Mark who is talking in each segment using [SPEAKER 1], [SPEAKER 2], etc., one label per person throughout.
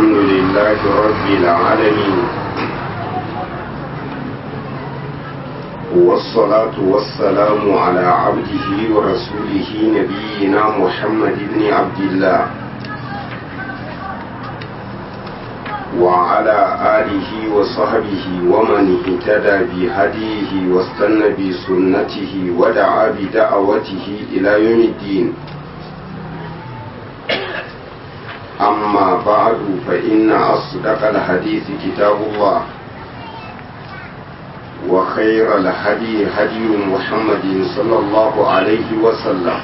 [SPEAKER 1] الحمد لله رب العالمين والصلاة والسلام على عبده ورسوله نبينا محمد بن عبد الله وعلى آله وصحبه ومن اهتدى بهديه واستنى بسنته ودعا بدعوته إلى يوم الدين أما بعد فإن أصدق الحديث كتاب الله وخير الهدي هدي محمد صلى الله عليه وسلم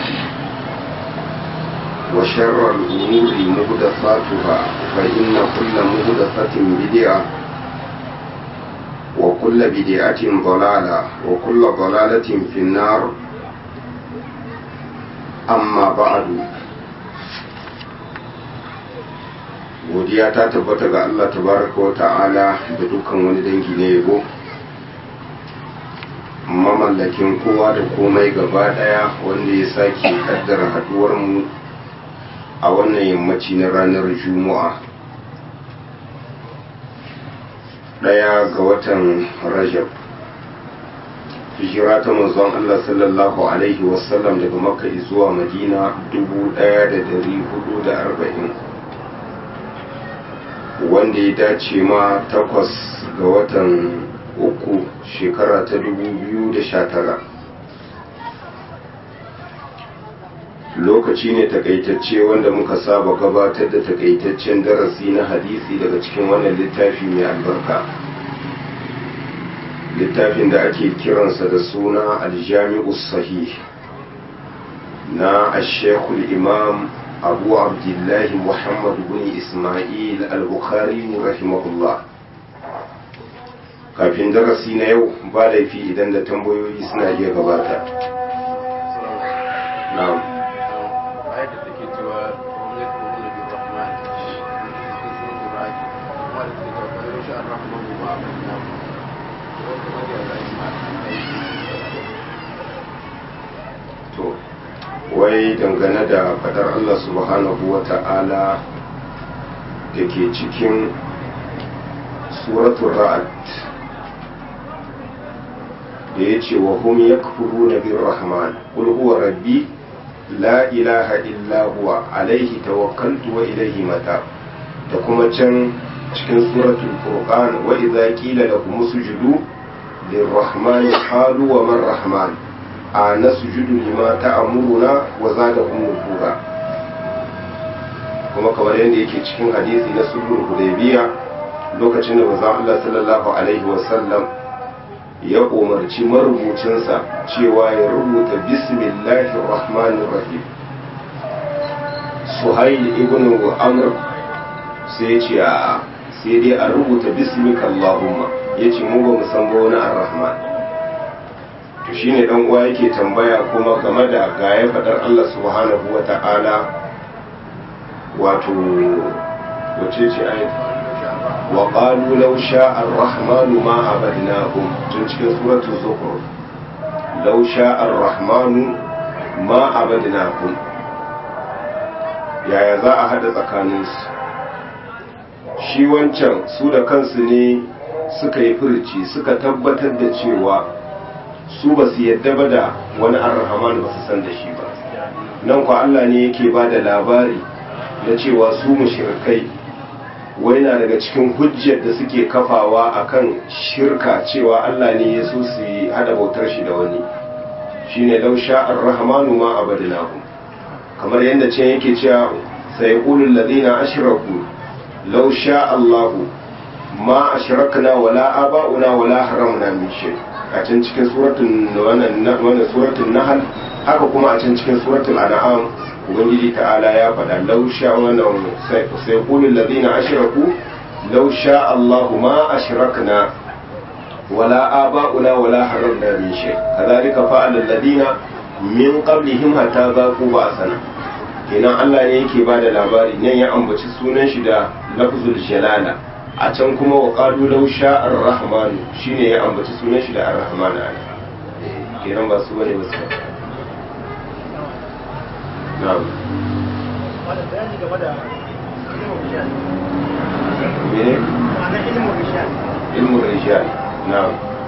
[SPEAKER 1] وشر الأمور مهدفاتها فإن كل مهدفة بدعة وكل بدعة ضلالة وكل ضلالة في النار أما بعد godiya ta tabbata ga Allah tabaraka wa ta'ala da dukkan wani dangi na yabo mamallakin kowa da komai gaba daya wanda ya sake kaddara haduwar mu a wannan yammaci na ranar juma'a daya ga watan rajab hijira ta manzon Allah sallallahu alaihi wasallam daga makka zuwa madina 1440 wanda ya dace ma takwas ga watan uku shekara ta 2019 lokaci ne takaitacce wanda muka saba gabatar da takaitaccen darasi na hadisi daga cikin wannan littafi mai albarka littafin da ake kiransa da suna aljami'u sahih na ashekul imam abu abdullahi muhammad bin ismail al-bukhari rahimahullah kafin darasi na yau ba laifi idan da tambayoyi suna iya gabata na'am wai dangane da fadar Allah subhanahu wa ta'ala da ke cikin suratul ra'ad da ya ce wa hum yakfuru na bin rahman qul huwa rabbi la ilaha illa huwa alaihi tawakkaltu wa ilaihi mata da kuma can cikin suratul furqan wa idza qila lahum usjudu lirrahmani qalu wa man rahman a nasjudu lima ta'muruna wa zadahum nufura kuma kamar yadda yake cikin hadisi na sulhul hudaybiya lokacin da manzon Allah sallallahu alaihi wa sallam ya umarci marubucinsa cewa ya rubuta bismillahir rahmanir rahim suhail ibn amr sai ya ce a sai dai a rubuta bismika allahumma yace mu ba mu san ba wani ar-rahman to shine dan uwa yake tambaya kuma game da gaya fadar Allah subhanahu wa ta'ala wato wace ce ayat wa qalu law sha'a ar-rahmanu ma abadnahum tun cikin suratul zukhruf law sha'a ar-rahmanu ma abadnahum yaya za a hada tsakaninsu shi wancan su da kansu ne suka yi furci suka tabbatar da cewa su ba su yadda ba da wani arhaman ba su san da shi ba nan kwa Allah ne yake ba da labari na cewa su mushrikai wai na daga cikin hujjar da suke kafawa akan shirka cewa Allah ne ya so su yi hada bautar shi da wani shine law sha ar-rahmanu ma abadnahu kamar yadda ce yake cewa sayqulu alladhina ashraku law sha Allah ma ashrakna wala aba'una wala haramna min shay a can cikin suratun wannan suratun nahal haka kuma a can cikin suratul an'am ubangiji ta'ala ya faɗa law sha wannan sai qulul ladina ashraku law sha Allahu ma ashrakna wala aba'una wala haramna min shay kadhalika fa'ala alladina min qablihim hatta zaqu ba'sana kenan Allah ne yake bada labari nan ya ambaci sunan shi da lafzul jalala a can kuma wa ƙalu lau sha'ar rahmanu shi ne ya ambaci sunan shi da ar-rahman a kenan ba su bane ba su
[SPEAKER 2] wani bayani game da
[SPEAKER 1] mene ilmin rijal na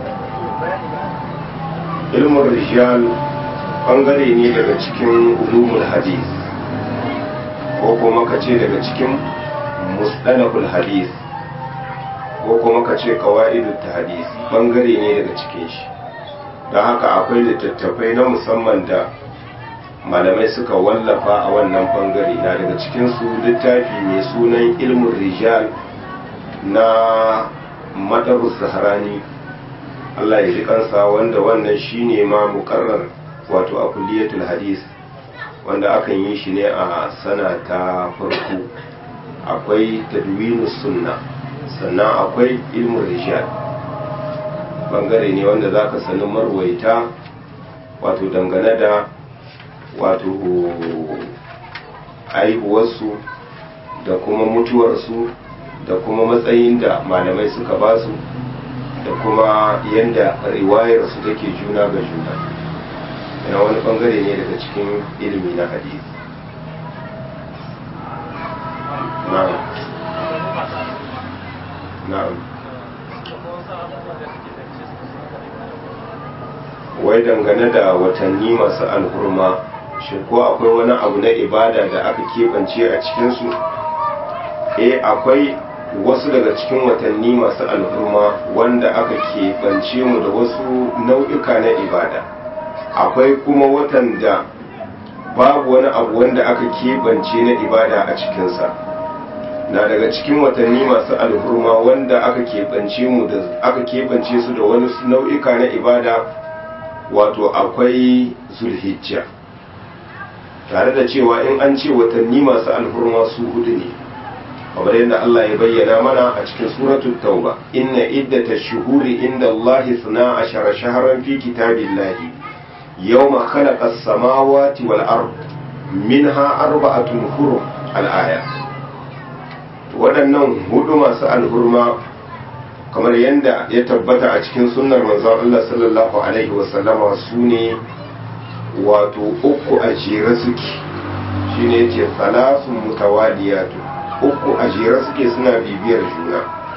[SPEAKER 1] ilmin rijal bangare ne daga cikin ulumul hadis ko kuma ka ce daga cikin mustalahul hadis ko kuma ka ce qawaidut hadis bangare ne daga cikin shi don haka akwai littattafai na musamman da malamai suka wallafa a wannan bangare na daga cikinsu littafi mai sunan ilmin rijal na madarus zaharani Allah ya ji kansa wanda wannan shine ma mukarrar wato a kulliyatul hadis wanda akan yi shi ne a sana ta farko akwai tadwinus sunna sannan akwai ilmin rijal bangare ne wanda za ka sani marwaita wato dangane da wato aihuwarsu da kuma mutuwarsu da kuma matsayin da malamai suka basu da kuma yadda riwayarsu take juna ga juna yana wani bangare ne daga cikin ilimi na hadisi na'am na'am wai dangane da watanni masu alhurma shi ko akwai wani abu na ibada da aka keɓance a cikinsu eh akwai wasu daga cikin watanni masu alhurma wanda aka keɓance mu da wasu nau'ika na ibada akwai kuma watan da babu wani abu wanda aka keɓance na ibada a cikinsa na daga cikin watanni masu alhurma wanda aka keɓance mu da aka keɓance su da wani nau'ika na ibada wato akwai zulhijja tare da cewa in an ce watanni masu alhurma su hudu ne kamar yadda Allah ya bayyana mana a cikin suratul tauba inna iddata shuhuri inda Allah suna ashara shaharan fi kitabillahi yawma khalaqa as-samawati wal ard minha arba'atun hurum al-aya waɗannan hudu masu alhurma kamar yadda ya tabbata a cikin sunnar manzon Allah sallallahu alaihi wasallama su ne wato uku a jere suke shine yace salasun mutawaliyatu uku a jere suke suna bibiyar juna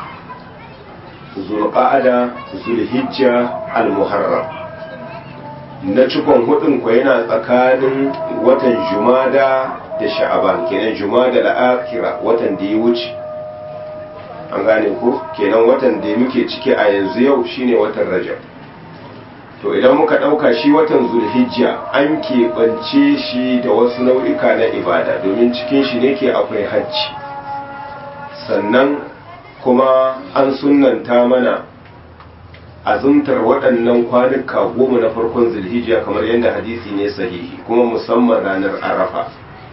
[SPEAKER 1] zulqa'ada zulhijja almuharram na cikon hudun ko yana tsakanin watan jumada da sha'aban kenan jumada al-akhira watan da ya wuce an gane ko kenan watan da muke ciki a yanzu yau shine watan rajab to idan muka ɗauka shi watan zulhijja an keɓance shi da wasu nau'ika na ibada domin cikin shi ne ke akwai hajji sannan kuma an sunanta mana azumtar waɗannan kwanuka goma na farkon zulhijja kamar yadda hadisi ne sahihi kuma musamman ranar arafa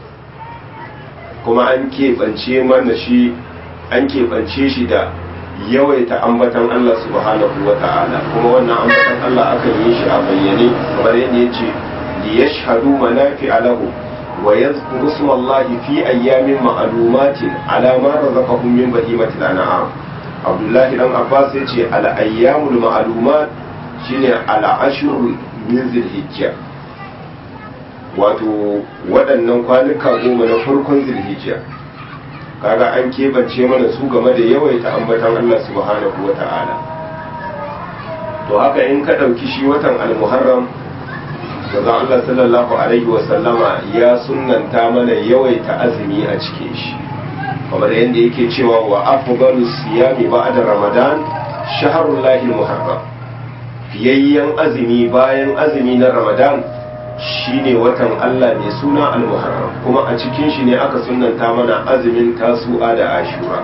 [SPEAKER 1] kuma an keɓance mana shi an keɓance shi da yawaita ambatan Allah subhanahu wa ta'ala kuma wannan ambatan Allah akan yi shi a bayyane kamar yadda ya ce li yashhadu manafi'a lahu wa yadhkuru ismallahi fi ayyamin ma'lumatin ala ma razaqahum min bahimatil an'am Abdullahi dan Abbas ya ce al ayyamul ma'lumat shine al ashrul min zilhijja wato waɗannan kwanuka goma na farkon zilhijja kaga an keɓance mana su game da yawaita ambatan Allah subhanahu wa ta'ala to haka in ka ɗauki shi watan almuharram daga Allah sallallahu alaihi wa sallama ya sunnanta mana yawaita azumi a cikin shi kamar yadda yake cewa wa afdalu siyami ba'da ramadan shahrul lahi muharram fiyayyen azumi bayan azumi na ramadan shine watan Allah mai suna al-Muharram kuma a cikin shi ne aka sunanta mana azumin tasu'a da ashura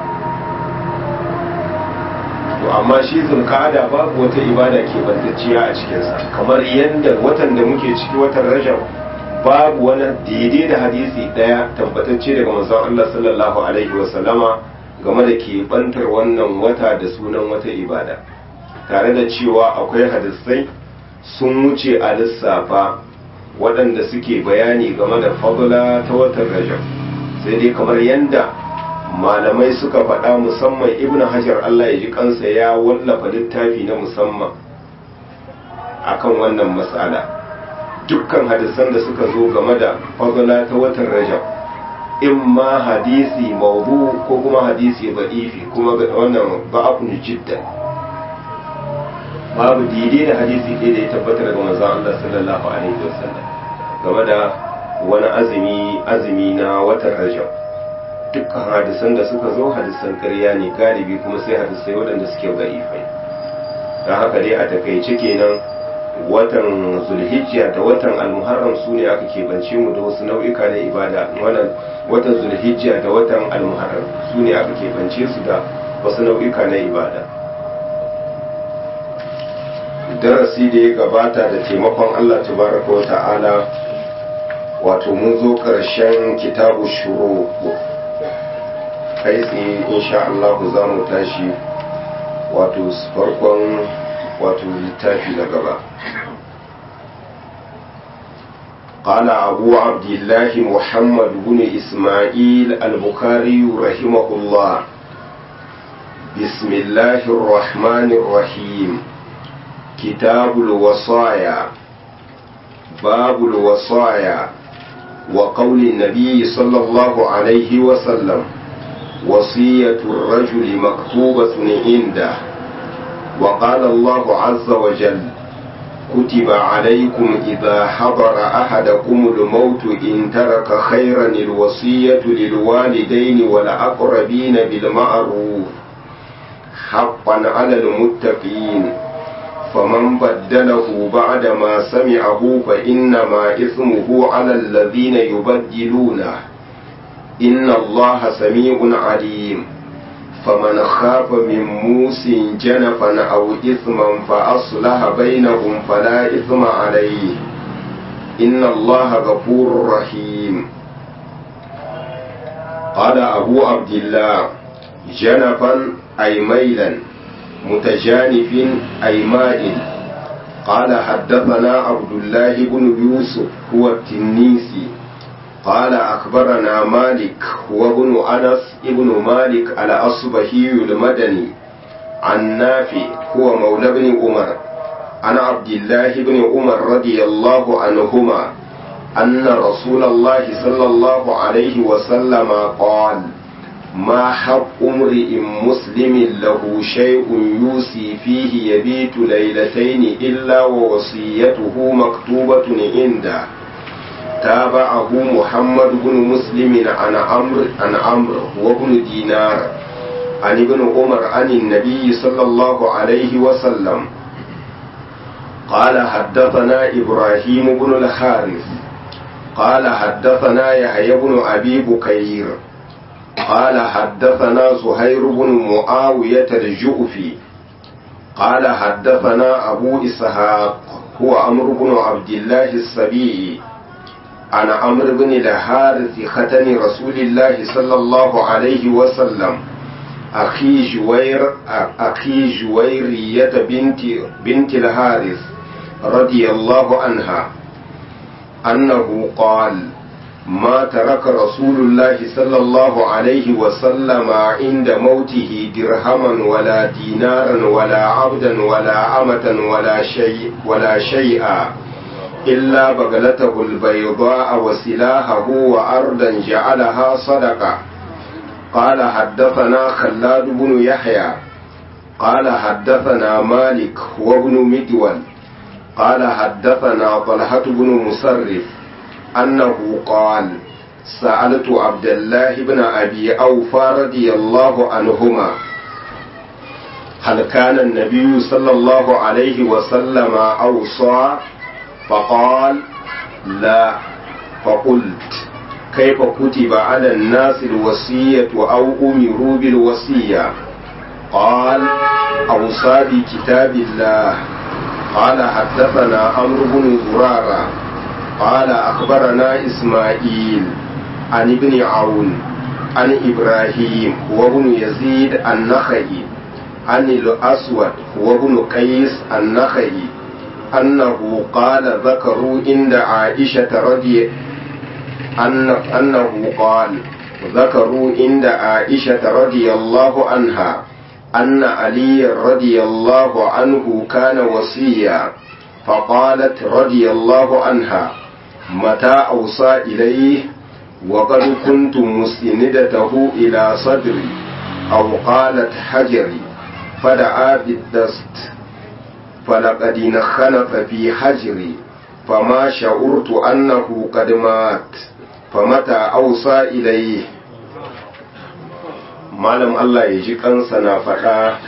[SPEAKER 1] to amma shi zulqa'ada babu wata ibada ke bantacciya a cikinsa kamar yadda watan da muke ciki watan Rajab babu wani daidai da hadisi daya tabbatacce daga manzon Allah sallallahu alaihi wa sallama game da ke bantar wannan wata da sunan wata ibada tare da cewa akwai hadisai sun wuce a lissafa waɗanda suke bayani game da fadula ta watan rajab sai dai kamar yadda malamai suka faɗa musamman ibn hajar allah ya ji kansa ya wallafa littafi na musamman akan wannan matsala dukkan hadisan da suka zo game da fadula ta watan rajab in ma hadisi maudu ko kuma hadisi ba'ifi kuma wannan ba'afun jiddan babu daidai da hadisi ɗaya da ya tabbata daga manzon Allah sallallahu alaihi wasallam game da wani azumi azumi na watan Rajab dukkan hadisan da suka zo hadisan ƙarya ne galibi kuma sai hadisai waɗanda suke ba'ifai don haka dai a takaice kenan watan zulhijja da watan almuharram su ne aka keɓance mu da wasu nau'ika na ibada wannan watan zulhijja da watan almuharram su ne aka keɓance su da wasu nau'ika na ibada darasi da ya gabata da taimakon allah tabaraka wa ta'ala wato mun zo ƙarshen kitabu shuru kai tsaye insha Allah za mu tashi wato farkon wato littafi na gaba قال أبو عبد الله محمد بن إسماعيل البخاري رحمه الله بسم الله الرحمن الرحيم كتاب الوصايا باب الوصايا وقول النبي صلى الله عليه وسلم وصية الرجل مكتوبة عنده وقال الله عز وجل كتب عليكم إذا حضر أحدكم الموت إن ترك خيرا الوصية للوالدين والأقربين بالمعروف حقا على المتقين فمن بدله بعدما سمعه فإنما إثمه على الذين يبدلونه إن الله سميع عليم فمن خاف من موس جنفا أو إثما فأصلح بينهم فلا إثم عليه إن الله غفور رحيم قال أبو عبد الله جنفا أي ميلا متجانف أي مائل قال حدثنا عبد الله بن يوسف هو التنيسي قال أخبرنا مالك هو ابن أنس ابن مالك على أصبهي المدني عن نافع هو مولى بن عمر عن عبد الله بن عمر رضي الله عنهما أن رسول الله صلى الله عليه وسلم قال ما حق امرئ مسلم له شيء يوصي فيه يبيت ليلتين إلا ووصيته مكتوبة عنده تابعه محمد بن مسلم عن عمرو عن عمرو وابن دينار عن ابن عمر عن النبي صلى الله عليه وسلم قال حدثنا إبراهيم بن الحارث قال حدثنا يحيى بن أبي بكير قال حدثنا زهير بن معاوية الجؤفي قال حدثنا أبو إسحاق هو عمرو بن عبد الله السبيعي عن عمرو بن الحارث ختن رسول الله صلى الله عليه وسلم أخي جوير أخي جويرية بنت بنت الحارث رضي الله عنها أنه قال ما ترك رسول الله صلى الله عليه وسلم عند موته درهما ولا دينارا ولا عبدا ولا أمة ولا شيء ولا شيئا إلا بغلته البيضاء وسلاحه وأرضا جعلها صدقة قال حدثنا خلاد بن يحيى قال حدثنا مالك وابن مدول قال حدثنا طلحة بن مسرف أنه قال سألت عبد الله بن أبي أوفى رضي الله عنهما هل كان النبي صلى الله عليه وسلم أوصى فقال لا فقلت كيف كتب على الناس الوصية أو أمروا بالوصية قال أوصى بكتاب الله قال حدثنا عمرو بن زرارة قال أخبرنا إسماعيل عن ابن عون عن إبراهيم وابن يزيد النخعي عن الأسود وابن قيس النخعي أنه قال ذكروا عند عائشة رضي أن أنه قال ذكروا عند عائشة رضي الله عنها أن علي رضي الله عنه كان وصيا فقالت رضي الله عنها متى أوصى إليه وقد كنت مسندته إلى صدري أو قالت حجري فدعا بالدست فلقد انخنف في حجري فما شعرت أنه قد مات فمتى أوصى إليه malam Allah ya ji kansa na faɗa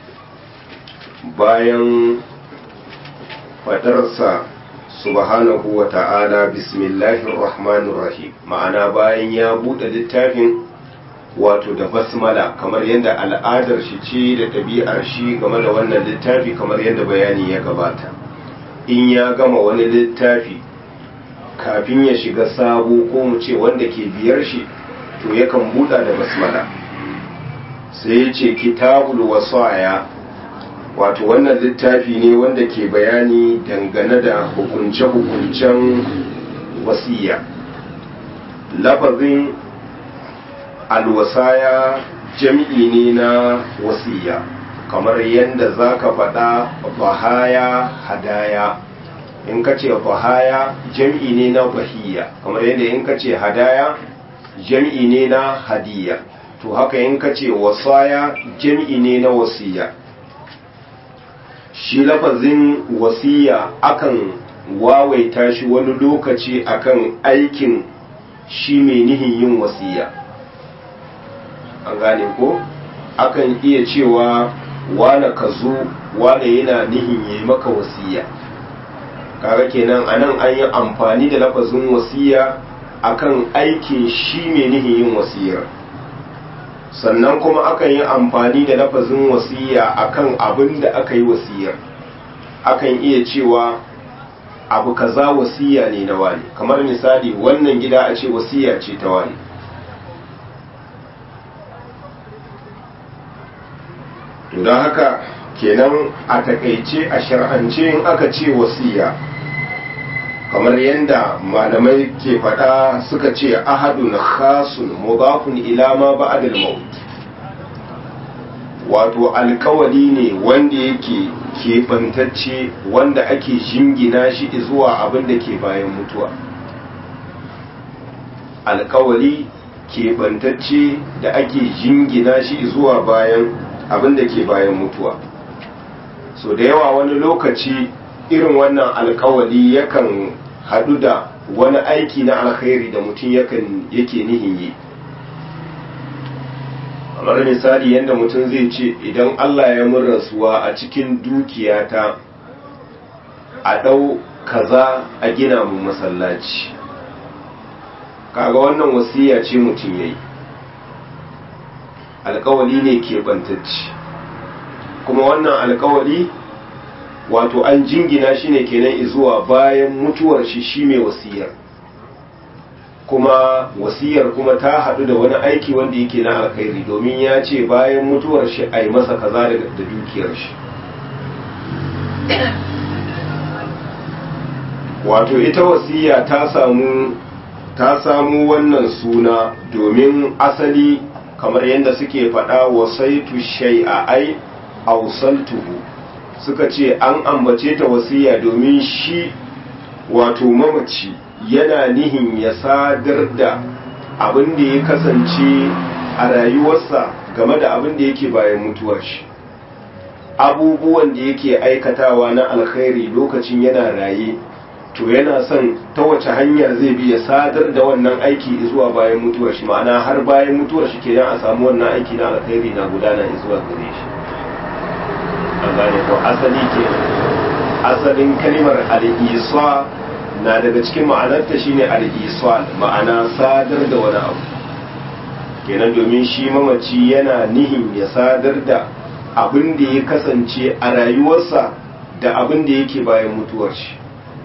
[SPEAKER 1] bayan faɗarsa subhanahu wa ta'ala bismillahir rahmanir rahim ma'ana bayan ya buɗe littafin wato da basmala kamar yadda al'adar shi ce da ɗabi'ar shi game da wannan littafi kamar yadda bayani ya gabata in ya gama wani littafi kafin ya shiga sabo ko mu ce wanda ke biyar shi to yakan buɗa da basmala sai ya ce kitabul wasaya wato wannan littafi ne wanda ke bayani dangane da hukunce-hukuncen wasiya lafazin alwasaya jam'i ne na wasiya kamar yadda za ka faɗa bahaya hadaya in ka ce bahaya jam'i ne na bahiya kamar yadda in ka ce hadaya jam'i ne na hadiya to haka in ka ce wasaya jam'i ne na wasiya shi lafazin wasiya akan wawaita shi wani lokaci akan aikin shi mai nihin yin wasiya an gane ko akan iya cewa wane ka zo wane yana nihin yi maka wasiya kaga kenan anan an yi amfani da lafazin wasiya akan aikin shi mai nihin yin wasiyar sannan kuma akan yi amfani da lafazin wasiya akan abin da aka yi wasiyar akan iya cewa abu kaza wasiya ne na wani kamar misali wannan gida a ce wasiya ce ta wani to don haka kenan a takaice a shar'ance in aka ce wasiya kamar yadda malamai ke faɗa suka ce ahadun khasun mudafun ila ma ba'dal maut wato alkawali ne wanda yake keɓantacce wanda ake jingina shi zuwa abin da ke bayan mutuwa alkawali keɓantacce da ake jingina shi zuwa bayan abin da ke bayan mutuwa so da yawa wani lokaci irin wannan alkawali yakan haɗu da wani aiki na alkhairi da mutum yakan yake nihin yi kamar misali yadda mutum zai ce idan Allah ya mun rasuwa a cikin dukiyata a ɗau kaza a gina mu masallaci kaga wannan wasiya ce mutum ya yi alkawali ne keɓantacci kuma wannan alkawali wato an jingina shi ne kenan zuwa bayan mutuwar shi shi mai wasiyar kuma wasiyar kuma ta haɗu da wani aiki wanda yake na alkhairi domin ya ce bayan mutuwar shi a yi masa kaza da dukiyar shi wato ita wasiya ta samu ta samu wannan suna domin asali kamar yadda suke faɗa wasaitu shay'a ai ausaltuhu suka ce an ambace ta wasiya domin shi wato mamaci yana nihin ya sadar da abin da ya kasance a rayuwarsa game da abin da yake bayan mutuwar shi abubuwan da yake aikatawa na alkhairi lokacin yana raye to yana son ta wace hanya zai bi ya sadar da wannan aiki zuwa bayan mutuwar shi ma'ana har bayan mutuwar shi kenan a samu wannan aiki na alkhairi na gudana zuwa gare shi an gane ko asali ke asalin kalimar al-isa na daga cikin ma'anarta shine al-isa ma'ana sadar da wani abu kenan domin shi mamaci yana nihin ya sadar da abin da ya kasance a rayuwarsa da abin da yake bayan mutuwar shi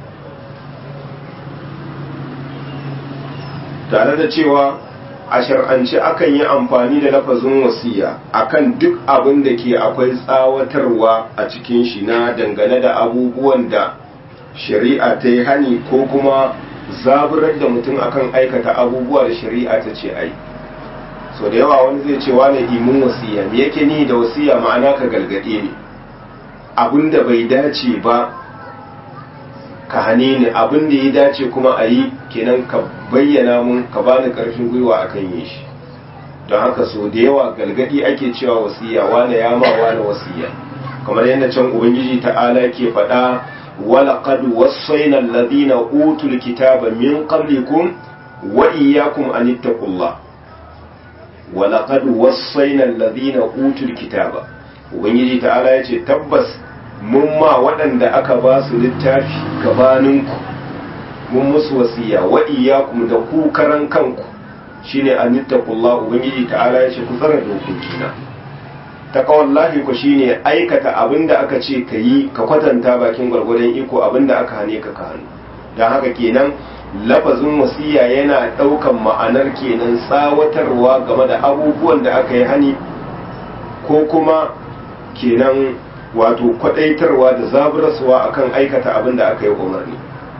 [SPEAKER 1] tare da cewa a shar'ance akan yi amfani da lafazin wasiya akan duk abin da ke akwai tsawatarwa a cikin shi na dangane da abubuwan da shari'a ta yi hani ko kuma zaburar da mutum akan aikata abubuwa da shari'a ta ce ai so da yawa wani zai ce wane imin wasiya me yake ni da wasiya ma'ana ka galgade ne abin da bai dace ba ka hane ni abin da ya dace kuma a yi kenan ka bayyana mun ka bani karfin gwiwa akan yi shi don haka so da yawa galgadi ake cewa wasiya wane ya ma wane wasiya kamar yadda can ubangiji ta'ala ke faɗa wala qad wassayna alladhina utul kitaba min qablikum wa iyyakum an ittaqullah wala qad wassayna alladhina utul kitaba ubangiji ta'ala yace tabbas mun ma waɗanda aka ba su littafi gabaninku mun musu wasiya wa iyyakum da ku karan kanku shine anittaqullah ubangiji ta'ala yace ku tsara dokokina taqwallahi ku shine aikata abinda aka ce ka yi ka kwatanta bakin gwargwadon iko abinda aka hane ka ka hannu dan haka kenan lafazin wasiya yana daukan ma'anar kenan tsawatarwa game da abubuwan da aka yi hani ko kuma kenan wato kwadaitarwa da zaburarsuwa akan aikata abinda aka yi umarni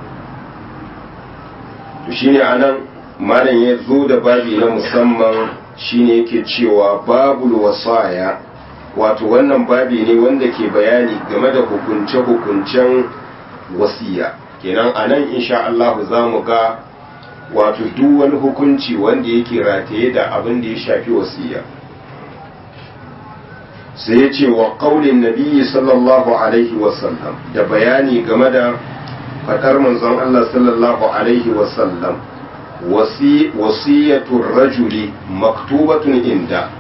[SPEAKER 1] to shine anan malam ya zo da babi na musamman shine yake cewa babul wasaya wato wannan babi ne wanda ke bayani game da hukunce-hukuncen wasiya kenan a nan insha Allah za mu ga wato duk wani hukunci wanda yake rataye da abin da ya shafi wasiya sai ya ce wa ƙaunin nabiyyi sallallahu alaihi wasallam da bayani game da faɗar manzon Allah sallallahu alaihi wasallam wasiyatun rajuli maktubatun inda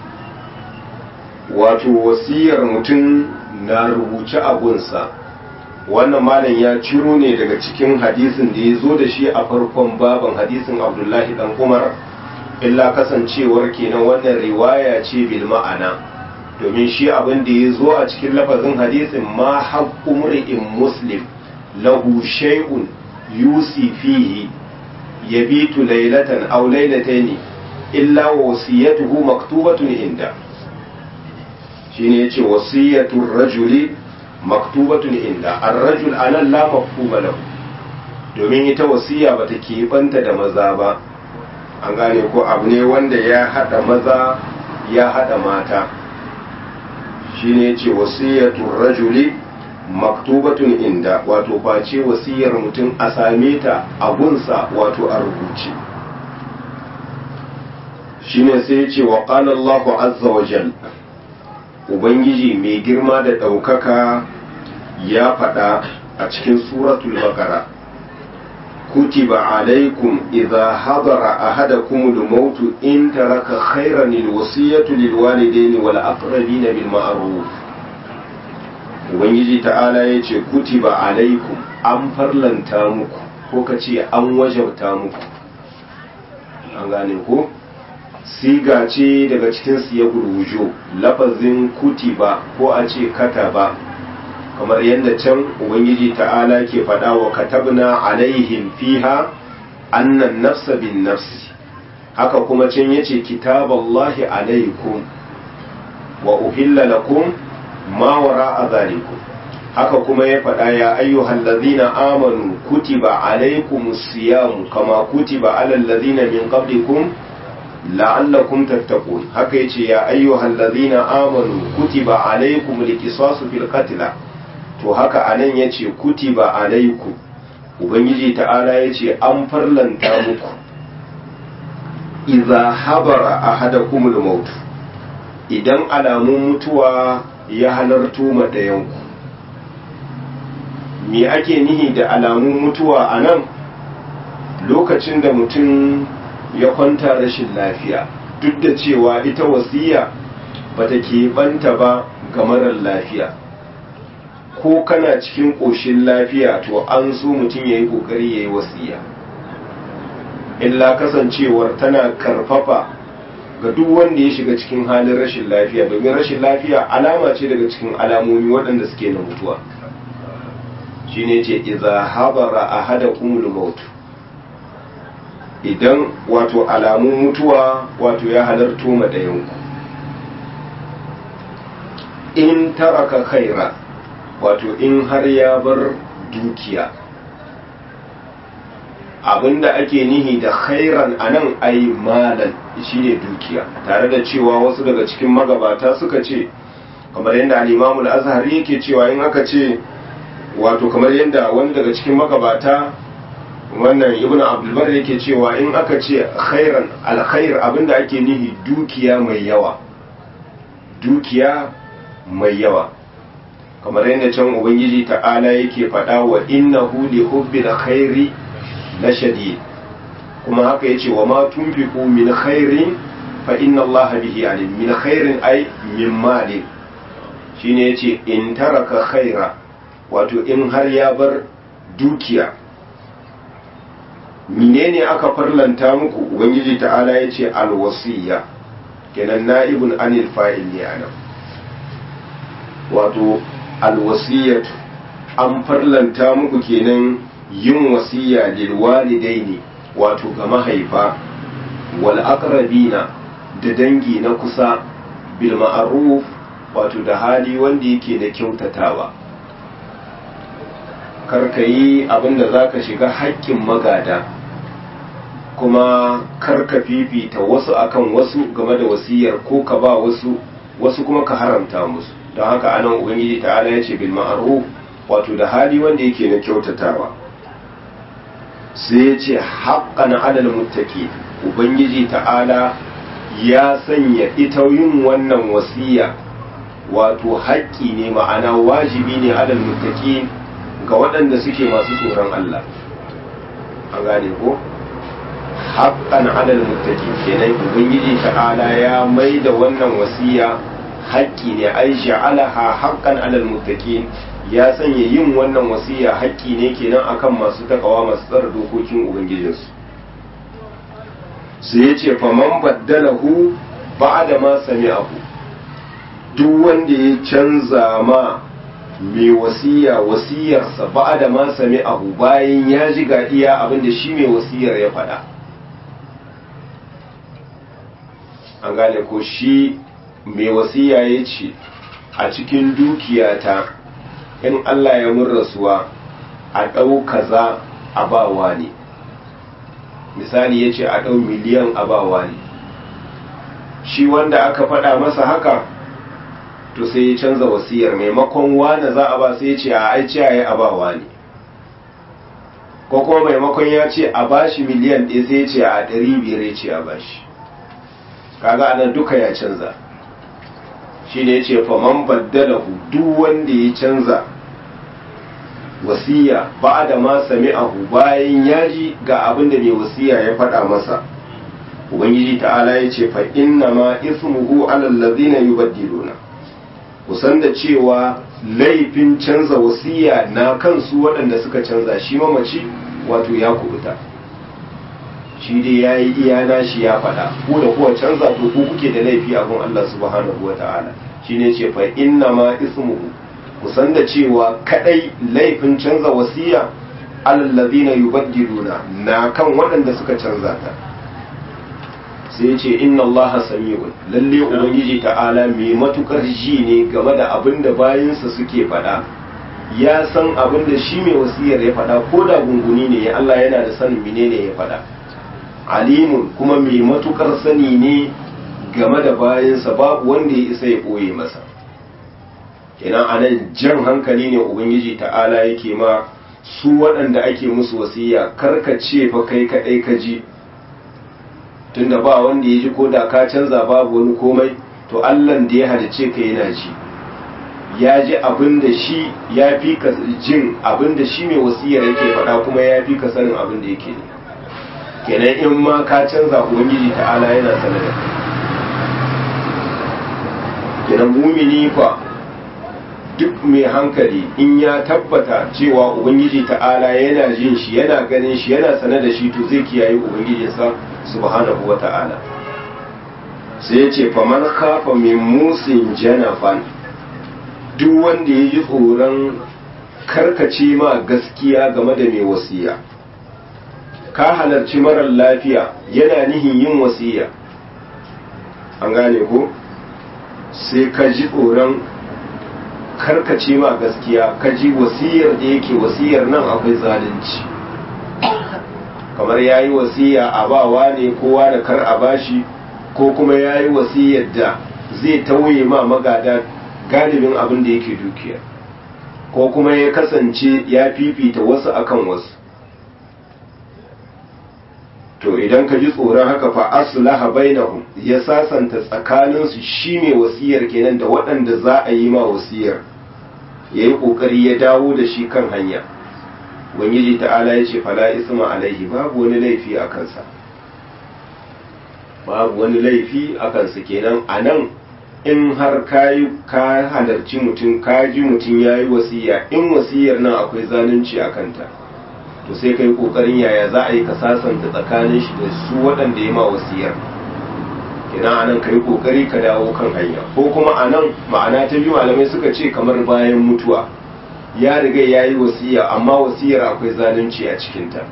[SPEAKER 1] wato wasiyar mutum na rubuce abunsa wannan malam ya ciro ne daga cikin hadisin da ya zo da shi a farkon baban hadisin abdullahi dan umar illa kasancewar kenan wannan riwaya ce bil ma'ana domin shi abin da ya zo a cikin lafazin hadisin ma haqqu mur'in muslim lahu shay'un yusi fihi yabitu laylatan aw laylatayn illa wasiyatuhu maktubatun inda shine yace wasiyatur rajuli maktubatun inda ar-rajul anan la mafhuma lahu domin ita wasiya bata keɓanta da maza ba an gane ko abu ne wanda ya hada maza ya hada mata shine yace wasiyatur rajuli maktubatun inda wato face wasiyar mutum a same ta a gunsa wato a rubuce shine sai ya ce wa qala Allahu azza wa jal ubangiji mai girma da ɗaukaka ya faɗa a cikin suratul baqara kutiba alaikum idza hadara ahadakum al-maut in taraka khayran al-wasiyatu lil walidayni wal aqrabina bil ma'ruf ubangiji ta'ala ya ce kutiba alaikum an farlanta muku ko ka ce an wajabta muku an gane ko siga ce daga cikin siya gurgujo lafazin kutiba ko a ce kataba kamar yadda can ubangiji ta'ala ke faɗa wa katabna alaihim fiha annan nafsa bin nafsi haka kuma can yace kitaballahi alaikum wa uhilla lakum ma wara a zalikum haka kuma ya faɗa ya ayyuhal ladhina amanu kutiba alaykumus siyamu kama kutiba alal ladhina min qablikum la'allakum tattaqun haka yace ya ayyuhal ladhina amanu kutiba alaykumul qisasu fil qatl to haka anan yace kutiba alaykum ubangiji ta'ala yace an farlanta muku idza habara ahadakumul maut idan alamun mutuwa ya halarto ma ɗayanku me ake nihi da alamun mutuwa a nan lokacin da mutum ya kwanta rashin lafiya duk da cewa ita wasiya ba ta keɓanta ba ga marar lafiya ko kana cikin ƙoshin lafiya to an so mutum ya yi ƙoƙari ya yi wasiya illa kasancewar tana karfafa ga duk wanda ya shiga cikin halin rashin lafiya domin rashin lafiya alama ce daga cikin alamomi waɗanda suke na mutuwa shine ce iza habara ahadakumul maut idan wato alamun mutuwa wato ya halarto ma ɗayanku in taraka khaira wato in har ya bar dukiya abinda ake nihi da khairan anan ai malan shine dukiya tare da cewa wasu daga cikin magabata suka ce kamar yadda al-Imam al-Azhari yake cewa in aka ce wato kamar yadda wani daga cikin magabata wannan ibn abdulbar yake cewa in aka ce khairan alkhair abinda ake nihi dukiya mai yawa dukiya mai yawa kamar yadda can ubangiji ta'ala yake faɗa wa innahu li hubbil khairi la shadid kuma haka yace wa ma tunfiqu min khairin fa inna Allah bihi alim min khairin ay min malin shine yace in taraka khaira wato in har ya bar dukiya menene aka farlanta muku ubangiji ta'ala yace alwasiya kenan na'ibun anil fa'il ne anan wato alwasiyatu an farlanta muku kenan yin wasiya lil walidaini wato ga mahaifa wal aqrabina da dangi na kusa bil ma'ruf wato da hali wanda yake da kyautatawa karka yi abinda zaka shiga haƙƙin magada kuma karka fifita wasu akan wasu game da wasiyar ko ka ba wasu wasu kuma ka haramta musu don haka anan ubangiji ta'ala ya ce bil ma'ruf wato da hali wanda yake na kyautatawa sai ya ce haqqan 'alal muttaqi ubangiji ta'ala ya sanya ita yin wannan wasiya wato haƙƙi ne ma'ana wajibi ne 'alal muttaqi ga waɗanda suke masu tsoron Allah an gane ko haqqan 'alal muttaqi kenan ubangiji ta'ala ya mai da wannan wasiya haƙƙi ne ai ja'alaha haqqan 'alal muttaqin ya sanya yin wannan wasiya haƙƙi ne kenan akan masu takawa masu tsara dokokin ubangijinsu sai ya ce faman baddalahu ba'da ma sami'ahu duk wanda ya canza ma mai wasiya wasiyarsa ba'da ma sami'ahu bayan ya ji ga iya abinda shi mai wasiyar ya faɗa an gane ko shi mai wasiya ya ce a cikin dukiyata in Allah ya mun rasuwa a ɗau kaza a bawa ne misali ya ce a ɗau miliyan a bawa ne shi wanda aka faɗa masa haka to sai ya canza wasiyar maimakon wane za a ba sai ya ce a aici a yi a bawa ne ko kuma maimakon ya ce a bashi miliyan ɗaya sai ya ce a ɗari biyar ya ce a bashi kaga anan duka ya canza shi ne ya ce faman baddalahu duk wanda ya canza wasiya ba da ma sami'ahu bayan ya ji ga abin da mai wasiya ya faɗa masa ubangiji ta'ala ya ce fa inna ma ismuhu alal ladina yubaddiluna kusan da cewa laifin canza wasiya na kansu waɗanda suka canza shi mamaci wato ya kubuta shi dai ya yi iyana shi ya faɗa ko da kuwa canza to ku kuke da laifi a gun Allah subhanahu wa ta'ala shi ne ce fa inna ma ismuhu kusan da cewa kadai laifin canza wasiya alallazina yubaddiluna na kan waɗanda suka canza ta sai ce inna allaha sami'un lalle ubangiji ta'ala mai matukar ji ne game da abin da bayinsa suke faɗa ya san abin da shi mai wasiyar ya faɗa ko da gunguni ne Allah yana da sanin menene ya faɗa alimun kuma mai matukar sani ne game da bayansa babu wanda ya isa ya ɓoye masa kenan anan jan hankali ne ubangiji ta'ala yake ma su waɗanda ake musu wasiya karka ce fa kai kaɗai ka ji tunda ba wanda ya ji ko da ka canza babu wani komai to allan da ya halice ka yana ji ya ji abin da shi ya fi ka jin abin da shi mai wasiyar yake faɗa kuma ya fi ka sanin abin da yake ne kenan in ma ka canza ubangiji ta'ala yana sanar da kenan mumini fa duk mai hankali in ya tabbata cewa ubangiji ta'ala yana jin shi yana ganin shi yana sanar da shi to zai kiyaye ubangijinsa subhanahu wa ta'ala sai ya ce faman kafa min musin janafan duk wanda ya ji tsoron karkace ma gaskiya game da mai wasiya ka halarci marar lafiya yana nihin yin wasiya an gane ko sai ka ji tsoron karkace ma gaskiya ka ji wasiyar da yake wasiyar nan akwai zalunci kamar ya yi wasiya a bawa ne kowa da kar a bashi ko kuma ya yi wasiyar da zai tauye ma magada galibin abin da yake dukiya ko kuma ya kasance ya fifita wasu akan wasu to idan ka ji tsoron haka fa aslaha bainahum ya sasanta tsakaninsu shi mai wasiyar kenan da waɗanda za a yi ma wasiyar ya yi ƙoƙari ya dawo da shi kan hanya ubangiji ta'ala ya ce fala isma alaihi babu wani laifi a kansa babu wani laifi a kansa kenan a nan in har ka ka halarci mutum ka ji mutum ya yi wasiya in wasiyar nan akwai zalunci a kanta to sai ka yi ƙoƙarin yaya za a yi ka sasanta tsakanin shi da su waɗanda ya ma wasiyar kenan a nan ka yi ƙoƙari ka dawo kan hanya ko kuma a nan ma'ana ta biyu malamai suka ce kamar bayan mutuwa ya riga ya yi wasiya amma wasiyar akwai zalunci a cikinta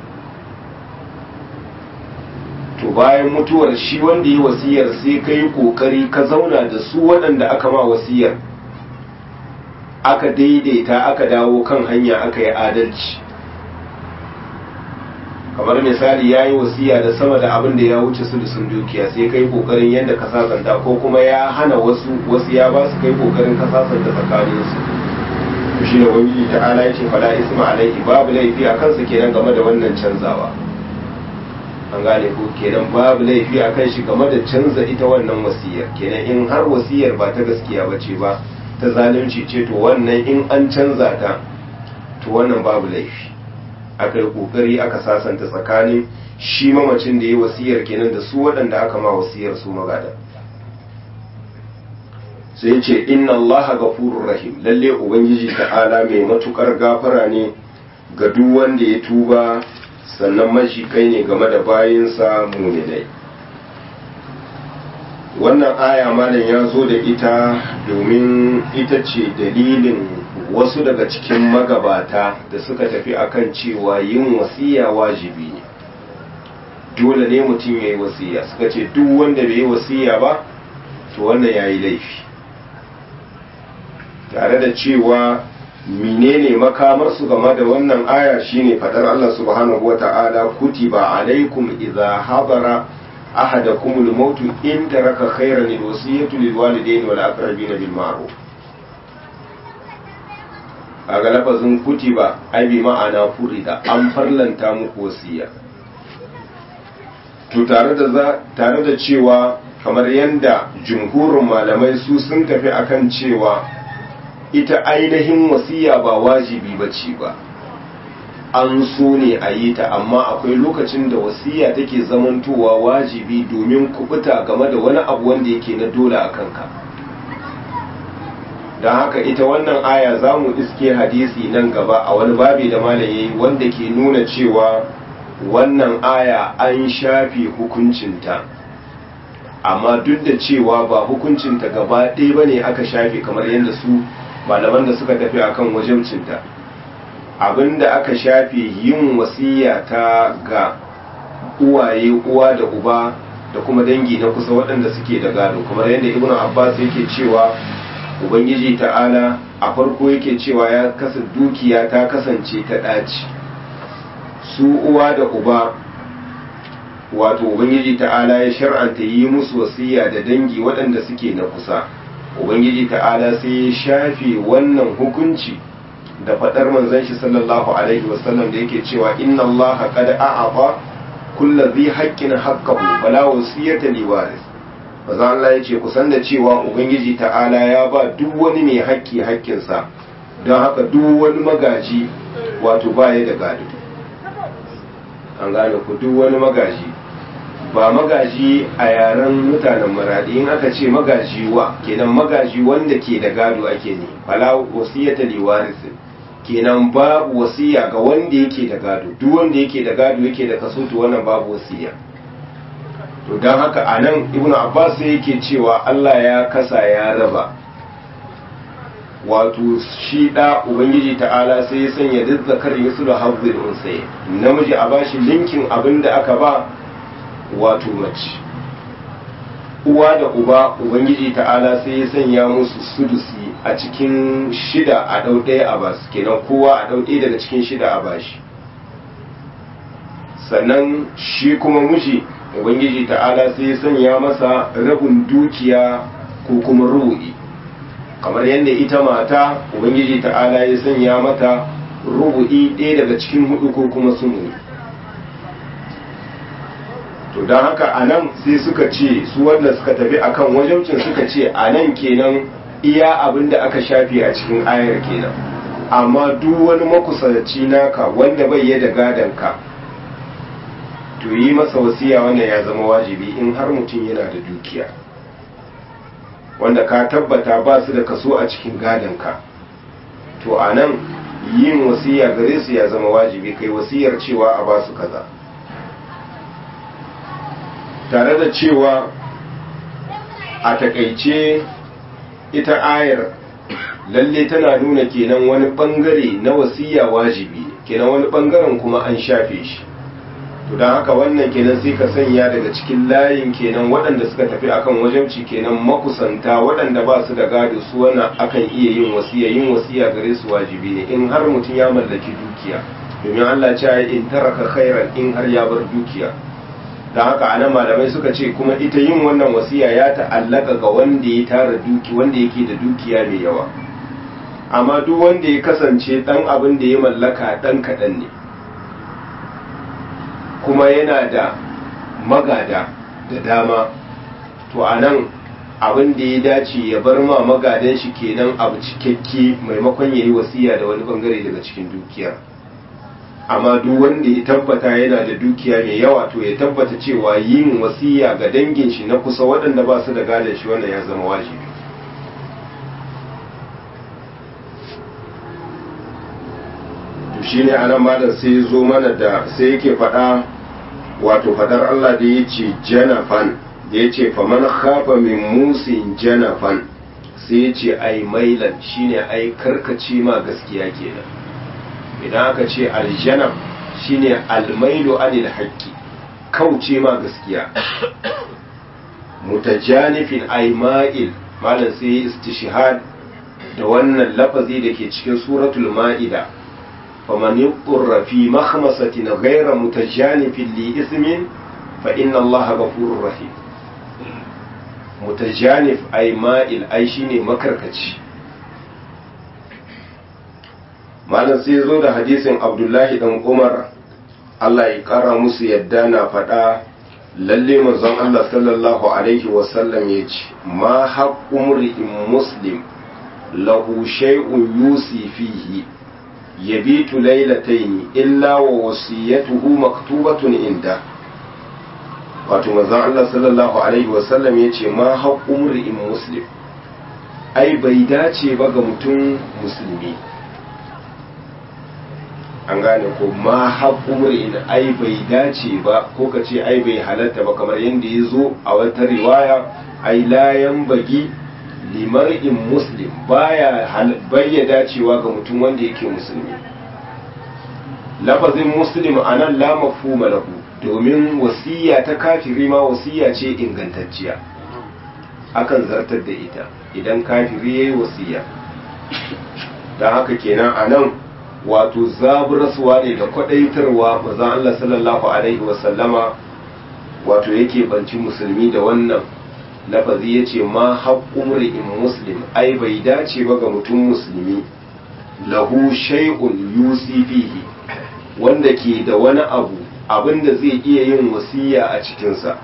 [SPEAKER 1] to bayan mutuwar shi wanda yi wasiyar sai ka yi ƙoƙari ka zauna da su waɗanda aka ma wasiyar aka daidaita aka dawo kan hanya aka yi adalci kamar misali ya yi wasiya da sama da abin da ya wuce su da sun dukiya sai ka yi ƙoƙarin yadda ka sasanta ko kuma ya hana wasu wasu ya ba su kai ƙoƙarin ka sasanta tsakaninsu shi ne wani ta'ala ya ce fala isma alaihi babu laifi a kansa kenan game da wannan canzawa an gane ko kenan babu laifi a kan shi game da canza ita wannan wasiyar kenan in har wasiyar ba ta gaskiya ba ce ba ta zalunci ce to wannan in an canza ta to wannan babu laifi aka yi kokari aka sasanta tsakanin shi mamacin da ya wasiyar kenan da su waɗanda aka ma wasiyar su magada sai ce inna Allah gafurur rahim lalle ubangiji ta'ala mai matukar gafara ne ga duk wanda ya tuba sannan mashi kai ne game da bayinsa muminai wannan aya malam ya zo da ita domin ita ce dalilin wasu daga cikin magabata da suka tafi akan cewa yin wasiya wajibi ne dole ne mutum ya yi wasiya suka ce duk wanda bai yi wasiya ba to wannan ya yi laifi tare da cewa menene makamarsu game da wannan aya shine fadar Allah subhanahu wata'ala kutiba alaikum idza hadara ahadakum al-maut in taraka khayran al-wasiyatu lil walidayni wal aqrabin bil ma'ruf a ga lafazin kutiba ai bi ma'ana furida an farlanta muku wasiya to tare da tare da cewa kamar yanda jumhurin malamai su sun tafi akan cewa ita ainihin wasiya ba wajibi ba ce ba an so ne a yi ta amma akwai lokacin da wasiya take zamantowa wajibi domin kubuta game da wani abu wanda yake na dole a kanka don haka ita wannan aya za mu iske hadisi nan gaba a wani babi da malaye wanda ke nuna cewa wannan aya an shafe hukuncinta amma duk da cewa ba hukuncinta gaba ɗaya ba ne aka shafe kamar yadda su malaman da suka tafi akan wajibcinta abinda aka shafe yin wasiya ta ga uwaye uwa da uba da kuma dangi na kusa waɗanda suke da gado kamar yadda ibn abbas yake cewa ubangiji ta'ala a farko yake cewa ya kasa dukiya ta kasance ta ɗaci su uwa da uba wato ubangiji ta'ala ya shar'anta yi musu wasiya da dangi waɗanda suke na kusa ubangiji ta'ala sai ya shafe wannan hukunci da faɗar manzon shi sallallahu alaihi wasallam da yake cewa inna Allah qad a'ata kullu dhi haqqin haqqahu fala wasiyata li waris manzon Allah yace kusan da cewa ubangiji ta'ala ya ba duk wani mai haƙƙi haƙƙinsa don haka duk wani magaji wato baya da gado an gane ku duk wani magaji ba magaji a yaren mutanen maradi in aka ce magaji wa kenan magaji wanda ke da gado ake ne fala wasiyata li warisi kenan babu wasiya ga wanda yake da gado duk wanda yake da gado yake da kaso to wannan babu wasiya to dan haka anan ibnu abbas yake cewa Allah ya kasa ya raba wato shi da ubangiji ta'ala sai ya sanya duk zakar yusul hazzul unsay namiji a bashi linkin abinda aka ba wato mace uwa da uba ubangiji ta'ala sai ya sanya musu sudusi a cikin shida a ɗau ɗaya a basu kenan kowa a ɗau ɗaya daga cikin shida a bashi sannan shi kuma miji ubangiji ta'ala sai ya sanya masa rabin dukiya ko kuma ru'i kamar yadda ita mata ubangiji ta'ala ya sanya mata rubu'i ɗaya daga cikin hudu ko kuma sumuni to don haka a nan sai suka ce su wanda suka tafi akan wajabcin suka ce a nan kenan iya abin da aka shafe a cikin ayar kenan amma duk wani makusanci naka wanda bai yi da gadonka to yi masa wasiya wannan ya zama wajibi in har mutum yana da dukiya wanda ka tabbata ba su da kaso a cikin gadonka to a nan yin wasiya gare su ya zama wajibi kai wasiyar cewa a ba su kaza tare da cewa a takaice ita ayar lalle tana nuna kenan wani bangare na wasiya wajibi kenan wani bangaren kuma an shafe shi to don haka wannan kenan sai ka sanya daga cikin layin kenan waɗanda suka tafi akan wajabci kenan makusanta waɗanda ba su da gado su wannan akan iya yin wasiya yin wasiya gare su wajibi ne in har mutum ya mallaki dukiya domin Allah ce in taraka khairan in har ya bar dukiya don haka anan malamai suka ce kuma ita yin wannan wasiya ya ta'allaka ga wanda ya tara duki wanda yake da dukiya mai yawa amma duk wanda ya kasance dan abin da ya mallaka dan kaɗan ne kuma yana da magada da dama to a nan abin da ya dace ya bar ma magadan shi kenan abu cikakke maimakon ya yi wasiya da wani bangare daga cikin dukiya amma duk wanda ya tabbata yana da dukiya mai yawa to ya tabbata cewa yin wasiya ga dangin shi na kusa waɗanda ba su da gadon shi wannan ya zama wajibi shine anan malam sai zo mana da sai yake faɗa wato faɗar Allah da ya ce janafan da ya ce faman khafa min musin janafan sai ya ce ai mailan shine ai karkace ma gaskiya kenan idan aka ce aljanab shine almailu anil haqqi kauce ma gaskiya mutajanifin ai ma'il malam sai istishhad da wannan lafazi da ke cikin suratul ma'ida فمن اضطر في مخمصة غير متجانف لإثم فإن الله غفور رحيم متجانف أي مائل أي شيني مكركتش malam sai zo da hadisin abdullahi dan umar allah ya kara musu yadda na faɗa lalle manzon allah sallallahu alaihi wasallam ya ce ma haƙƙun ri'in muslim lahu shay'un yusi fihi yabitu lailataini illa wa wasiyatuhu maktubatun inda wato manzon Allah sallallahu alaihi wasallam yace ma haqqum ri'in muslim ai bai dace ba ga mutum musulmi an gane ko ma haqqum ri'in ai bai dace ba ko kace ai bai halatta ba kamar yanda yazo a wata riwaya ai la yanbagi limar'in muslim baya bayya dacewa ga mutum wanda yake musulmi lafazin muslim anan la mafhuma lahu domin wasiya ta kafiri ma wasiya ce ingantacciya akan zartar da ita idan kafiri yayi wasiya dan haka kenan anan wato zaburaswa ne da kwadaitarwa manzon Allah sallallahu alaihi wasallama wato yake banci musulmi da wannan lafazi ya ce ma haƙƙun ri'in muslim ai bai dace ba ga mutum musulmi lahu shay'un yusi fihi wanda ke da wani abu abinda zai iya yin wasiya a cikinsa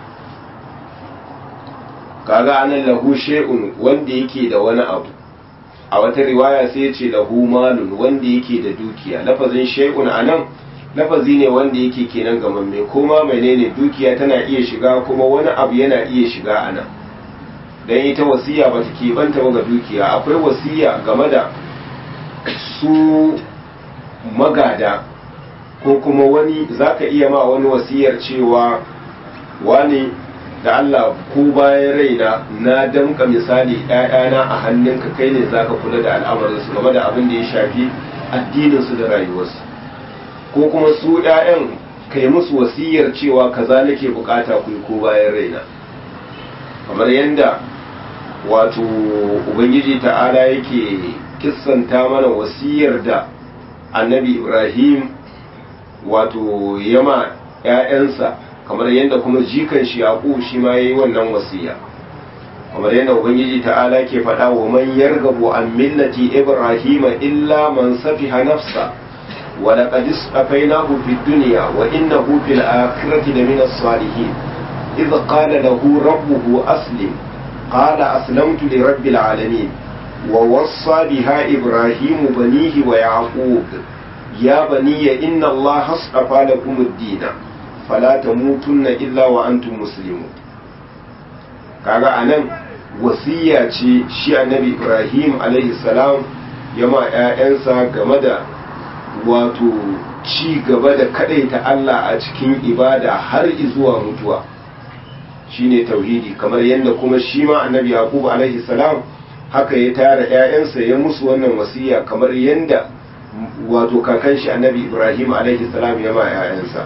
[SPEAKER 1] kaga anan lahu shay'un wanda yake da wani abu a wata riwaya sai ya ce lahu malun wanda yake da dukiya lafazin shay'un anan lafazi ne wanda yake kenan gamamme kuma menene dukiya tana iya shiga kuma wani abu yana iya shiga anan dan ita wasiya ba ta keɓanta ba ga dukiya akwai wasiya game da su magada ko kuma wani zaka iya ma wani wasiyar cewa wani da Allah ko bayan raina na damka misali ‘ya'yana a hannunka kai ne zaka kula da al'amarinsu game da abin da ya shafi addininsu da rayuwarsu ko kuma su ‘ya'yan kai musu wasiyar cewa kaza nake bukata ku ko bayan raina kamar yadda wato ubangiji ta'ala yake kissanta mana wasiyar da annabi ibrahim wato yama ‘ya'yansa kamar yadda kuma jikan shi yaƙu shi ma ya yi wannan wasiya kamar yadda ubangiji ta'ala ke faɗa wa man yargabu an millati ibrahima illa man safiha nafsa wa laqad istafainahu fid dunya wa innahu fil akhirati lamina salihin idh qala lahu rabbuhu aslim qala aslamtu li rabbil alamin wa wassa biha ibrahimu banihi wa yaqub ya baniya inna allaha astafa lakum ad-din fala tamutunna illa wa antum muslimun kaga anan wasiya ce shi annabi ibrahim alaihi salam ya ma 'ya'yansa game da wato ci gaba da kadaita allah a cikin ibada har zuwa mutuwa shine tauhidi kamar yadda kuma shi ma annabi yaqub alaihi salam haka ya tara 'ya'yansa ya musu wannan wasiya kamar yadda wato kakan shi annabi ibrahim alaihi salam ya ma 'ya'yansa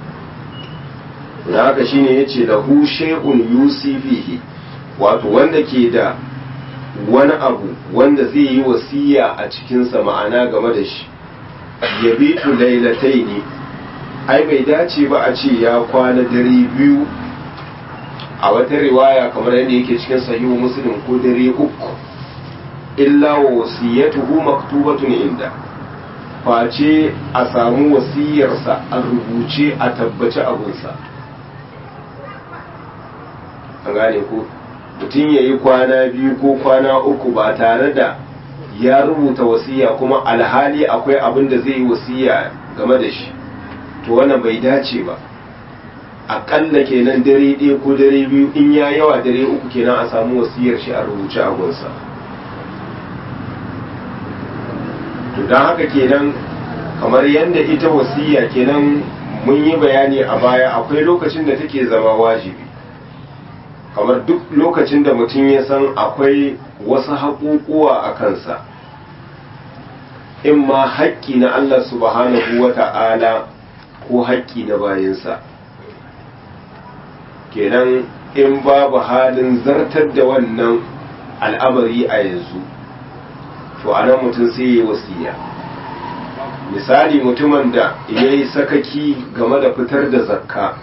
[SPEAKER 1] da haka shine yace lahu shay'un yusifihi wato wanda ke da wani abu wanda zai yi wasiya a cikinsa ma'ana game da shi ya bitu lailatai ne ai bai dace ba a ce ya kwana dare biyu a wata riwaya kamar yadda yake cikin sahihu muslim ko dare uku illa wa wasiyatuhu maktubatun inda face a samu wasiyarsa a rubuce a tabbaci abunsa an gane ko mutum ya yi kwana biyu ko kwana uku ba tare da ya rubuta wasiya kuma alhali akwai abin da zai yi wasiya game da shi to wannan bai dace ba aƙalla kenan dare ɗaya ko dare biyu in ya yawa dare uku kenan a samu wasiyar shi a rubuce a gunsa to don haka kenan kamar yadda ita wasiya kenan mun yi bayani a baya akwai lokacin da take zama wajibi kamar duk lokacin da mutum ya san akwai wasu haƙuƙuwa a kansa in ma haƙƙi na Allah subhanahu wa ta'ala ko haƙƙi na bayansa kenan in babu halin zartar da wannan al'amari a yanzu to a nan mutum sai ya wasiya misali mutumin da ya yi sakaki game da fitar da zakka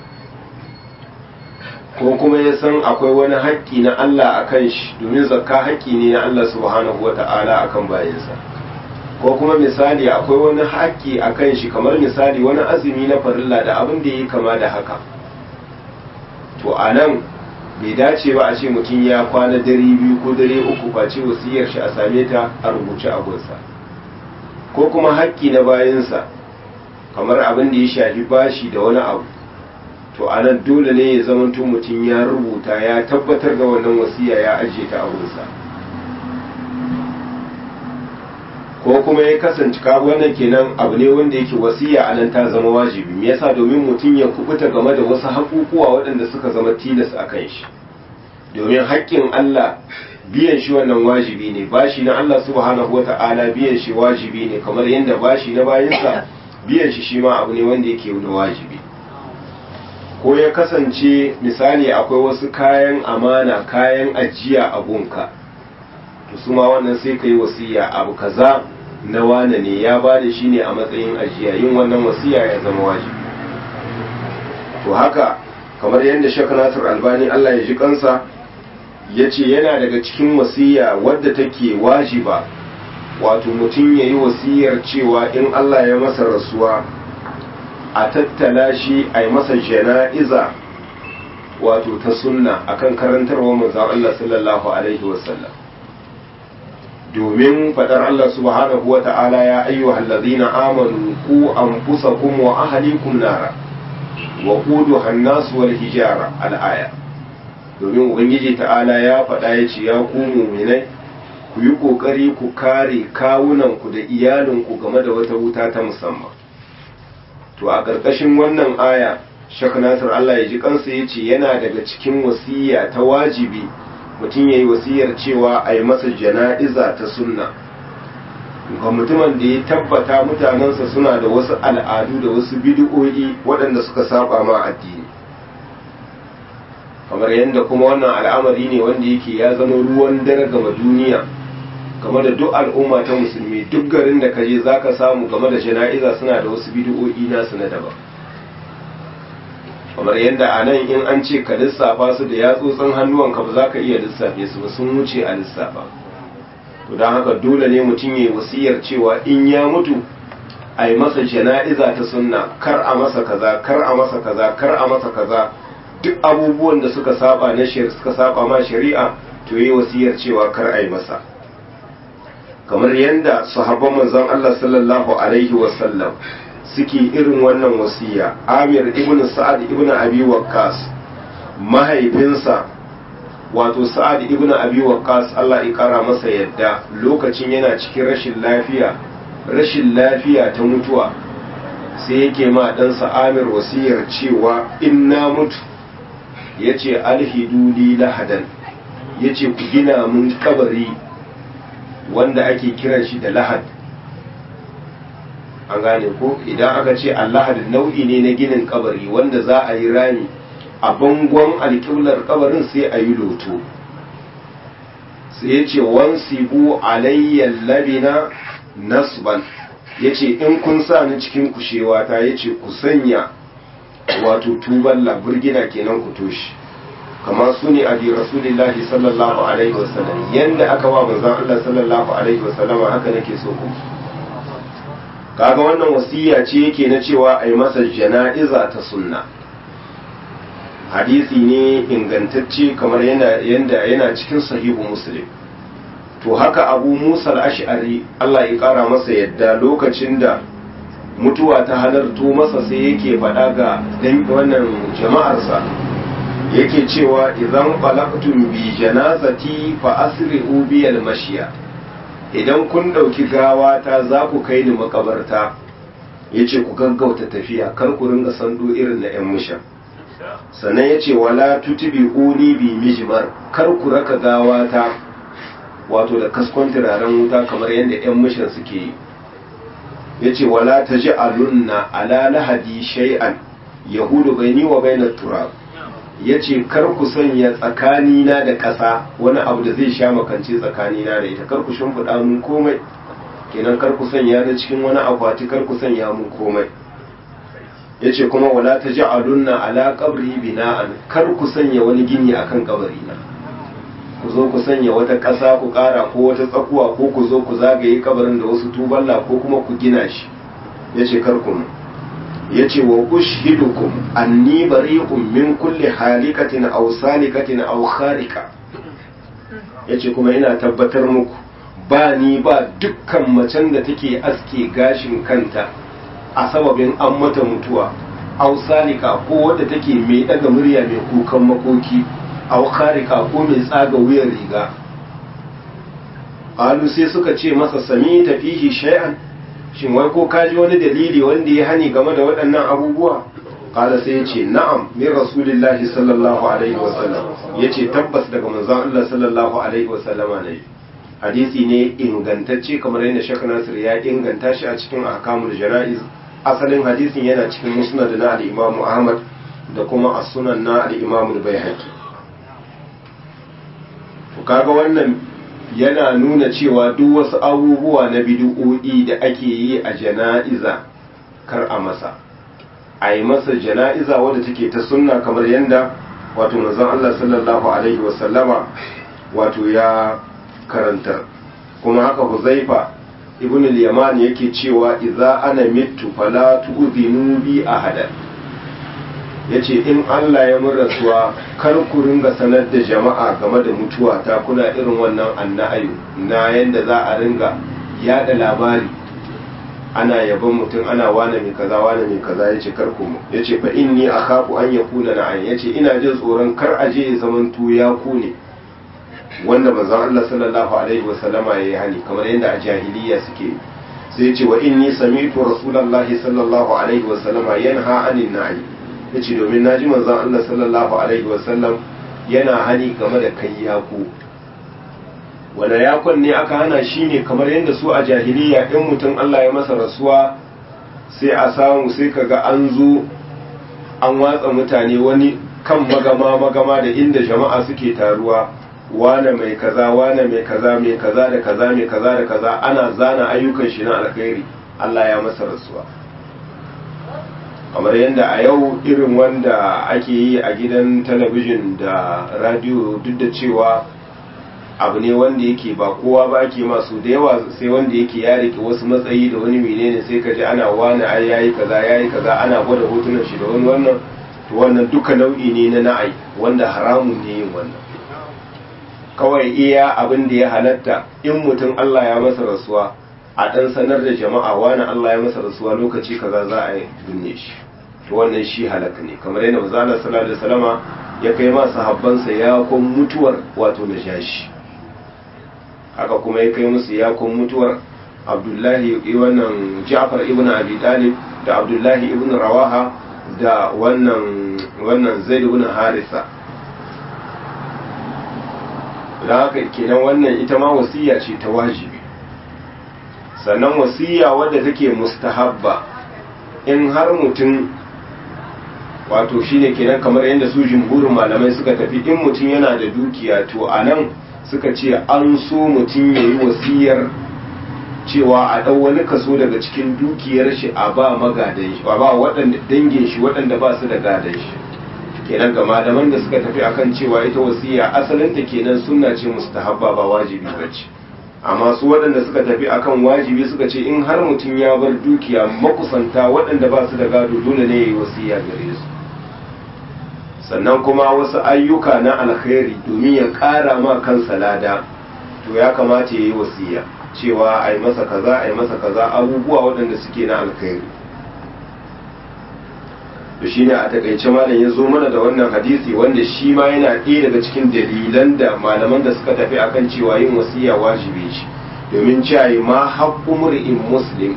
[SPEAKER 1] ko kuma ya san akwai wani haƙƙi na Allah a kan shi domin zakka haƙƙi ne na Allah subhanahu wata'ala a kan bayansa ko kuma misali akwai wani haƙƙi a kan shi kamar misali wani azumi na farilla da abin da ya yi kama da haka to a nan bai dace ba a ce mutum ya kwana dare biyu ko dare uku face wasiyar shi a same ta a rubuce a gunsa ko kuma haƙƙi na bayansa kamar abin da ya shafi bashi da wani abu to a nan dole ne ya zamanto mutum ya rubuta ya tabbatar da wannan wasiya ya ajiye ta abunsa ko kuma ya kasance ka wannan kenan abu ne wanda yake wasiya a nan ta zama wajibi me yasa domin mutum ya kubuta game da wasu haƙuƙuwa waɗanda suka zama tilas a kan shi domin haƙƙin Allah biyan shi wannan wajibi ne bashi na Allah subhanahu wata'ala biyan shi wajibi ne kamar yadda bashi na bayansa biyan shi shi ma abu ne wanda yake na wajibi ko ya kasance misali akwai wasu kayan amana kayan ajiya a gunka to su ma wannan sai ka yi wasiya abu kaza na wane ne ya ba da shi ne a matsayin ajiya yin wannan wasiya ya zama wajibi to haka kamar yadda shek nasir albani allah ya ji kansa ya ce yana daga cikin wasiya wadda take wajiba wato mutum ya yi wasiyar cewa in allah ya masa rasuwa a tattala shi a yi masa jana'iza wato ta sunna akan karantarwa manzon Allah sallallahu alaihi wasallam domin fadar Allah subhanahu wa ta'ala ya ayyuhal ladina amanu ku anfusakum wa ahlikum nara wa quduha an-nas wal hijara al-aya domin ubangiji ta'ala ya faɗa ya ce ya ku mu'minai ku yi kokari ku kare kawunanku da iyalinku game da wata wuta ta musamman to a ƙarƙashin wannan aya shek nasir Allah ya ji kansa ya ce yana daga cikin wasiya ta wajibi mutum ya yi wasiyar cewa a yi masa jana'iza ta sunna ga mutumin da ya tabbata mutanensa suna da wasu al'adu da wasu bidi'o'i waɗanda suka saba ma addini kamar yadda kuma wannan al'amari ne wanda yake ya zama ruwan dare gama duniya game da duk al'umma ta musulmi duk garin da kaje za ka samu game da jana'iza suna da wasu bidi'o'i nasu na daban kamar yadda a nan in an ce ka lissafa su da yatsotsin hannuwanka ba za ka iya lissafe su ba sun wuce a lissafa to don haka dole ne mutum ya yi wasiyar cewa in ya mutu a yi masa jana'iza ta sunna kar a masa kaza kar a masa kaza kar a masa kaza duk abubuwan da suka saba na suka saba ma shari'a to yi wasiyar cewa kar a yi masa kamar yadda sahabban manzon Allah sallallahu alaihi wasallam suke irin wannan wasiya Amir ibn Sa'ad ibn Abi Waqqas mahaifinsa wato Sa'ad ibn Abi Waqqas Allah ya kara masa yadda lokacin yana cikin rashin lafiya rashin lafiya ta mutuwa sai yake ma ɗansa Amir wasiyar cewa in na mutu yace alhiduli lahadan yace ku gina mun kabari wanda ake kiran shi da lahad an gane ko idan aka ce allahad nau'i ne na ginin kabari wanda za a yi rami a bangon alƙiblar kabarin sai a yi loto sai ya ce wansibu alayyar labina nasban ya ce in kun sa ni cikin kushewa ta ya ce ku sanya wato tuban laburgina kenan ku toshi kamar su ne a rasulillahi sallallahu alaihi wasallam yanda aka wa manzon Allah sallallahu alaihi wasallam haka nake so ku kaga wannan wasiya ce yake na cewa a yi masa jana'iza ta sunna hadisi ne ingantacce kamar yana yanda yana cikin sahihu muslim to haka abu musa al-ash'ari Allah ya kara masa yadda lokacin da mutuwa ta halarto masa sai yake faɗa ga wannan jama'arsa yake cewa idan qalaqtum bi janazati fa asri'u bi al-mashiya idan kun dauki gawa ta za ku kai ni makabarta yace ku gaggauta tafiya kar ku ringa sando irin na yan musha sannan yace wala tutbi'uni bi mijmar kar ku raka gawa ta wato da kaskon turaren wuta kamar yadda yan mushan suke yi yace wala taj'alunna ala lahadi shay'an yahudu baini wa bainat turab ya ce kar ku sanya tsakanina da ƙasa wani abu da zai sha makance tsakanina da ita kar ku shimfiɗa mun komai kenan kar ku sanya da cikin wani akwati kar ku sanya mun komai ya ce kuma wala ta ji alunna ala kabri bina'an kar ku sanya wani gini akan kabarina ku zo ku sanya wata ƙasa ku ƙara ko wata tsakuwa ko ku zo ku zagaye kabarin da wasu tuballa ko kuma ku gina shi ya ce kar ku mu ya ce wa ushidukum anni bari'un min kulli halikatin aw salikatin aw kharika ya ce kuma ina tabbatar muku ba ni ba dukkan macen da take aske gashin kanta a sababin an mata mutuwa aw salika ko wadda take mai daga murya mai kukan makoki aw kharika ko mai tsaga wuyan riga alu sai suka ce masa sami tafihi shay'an shin wai ko kaji wani dalili wanda ya hani game da waɗannan abubuwa kala sai ya ce na'am min rasulillahi sallallahu alaihi wasallam ya ce tabbas daga manzon Allah sallallahu alaihi wasallama ne hadisi ne ingantacce kamar yadda shek nasir ya inganta shi a cikin ahkamul jana'iz asalin hadisin yana cikin musnad na al-imamu ahmad da kuma as-sunan na al-imamu al-baihaqi to kaga wannan yana nuna cewa duk wasu abubuwa na bid'o'i da ake yi a jana'iza kar a masa a yi masa jana'iza wadda take ta sunna kamar yadda wato manzon Allah sallallahu alaihi wasallama wato ya karantar kuma haka Huzaifa ibn al-Yaman yake cewa idza ana mittu fala tu'dhinu bi ahadan yace in Allah ya mun rasuwa kar ku ringa sanar da jama'a game da mutuwa ta kuna irin wannan anna'ayu na yanda za a ringa yada labari ana yaban mutum ana wane mai kaza wane mai kaza yace kar ku mu yace fa inni akhafu an yakuna na'an yace ina jin tsoron kar aje ya zaman ya ku ne wanda manzon Allah sallallahu alaihi wasallama yayi hani kamar yadda a jahiliya suke sai yace wa inni sami'tu rasulullahi sallallahu alaihi wasallama yanha anin na'i yace domin naji manzon Allah sallallahu alaihi wasallam yana hani game da kai yaku wanda yakon ne aka hana shi ne kamar yadda su a jahiliya in mutum Allah ya masa rasuwa sai a samu sai kaga an zo an watsa mutane wani kan magama magama da inda jama'a suke taruwa wane mai kaza wane mai kaza mai kaza da kaza mai kaza da kaza ana zana ayyukan shi na alkhairi Allah ya masa rasuwa kamar yadda a yau irin wanda ake yi a gidan talabijin da radio duk da cewa abu ne wanda yake ba kowa ba ake masu da yawa sai wanda yake ya rike wasu matsayi da wani menene sai ka ji ana wani ai yayi kaza yayi kaza ana gwada hotunan shi da wani wannan to wannan duka nau'i ne na na'ai wanda haramun ne yin wannan kawai iya abin da ya halatta in mutum Allah ya masa rasuwa a dan sanar da jama'a wani Allah ya masa rasuwa lokaci kaza za a binne shi to wannan shi halaka ne kamar yadda manzo Allah sallallahu alaihi wasallama ya kai ma sahabbansa ya kun mutuwar wato najashi haka kuma ya kai musu yakon mutuwar abdullahi wannan ja'far ibn abi talib da abdullahi ibn rawaha da wannan wannan zaid ibn harisa da haka kenan wannan ita ma wasiya ce ta wajibi sannan wasiya wadda take mustahabba in har mutum wato shine kenan kamar yadda su jumhurin malamai suka tafi in mutum yana da dukiya to a nan suka ce an so mutum ya yi wasiyar cewa a ɗau wani kaso daga cikin dukiyar shi a ba magadan shi a ba waɗanda dangin shi waɗanda ba su da gadan shi kenan ga malaman da suka tafi akan cewa ita wasiya asalinta kenan sunna ce mustahabba ba wajibi ba ce amma su waɗanda suka tafi akan wajibi suka ce in har mutum ya bar dukiya makusanta waɗanda ba su da gado dole ne ya yi wasiya gare su sannan kuma wasu ayyuka na alkhairi domin ya ƙara ma kansa lada to ya kamata ya yi wasiya cewa a yi masa kaza a yi masa kaza abubuwa waɗanda suke na alkhairi to shi ne a takaice malam ya zo mana da wannan hadisi wanda shi ma yana ɗaya daga cikin dalilan da malaman da suka tafi akan cewa yin wasiya wajibi shi domin cewa ma haƙƙu mur'in muslim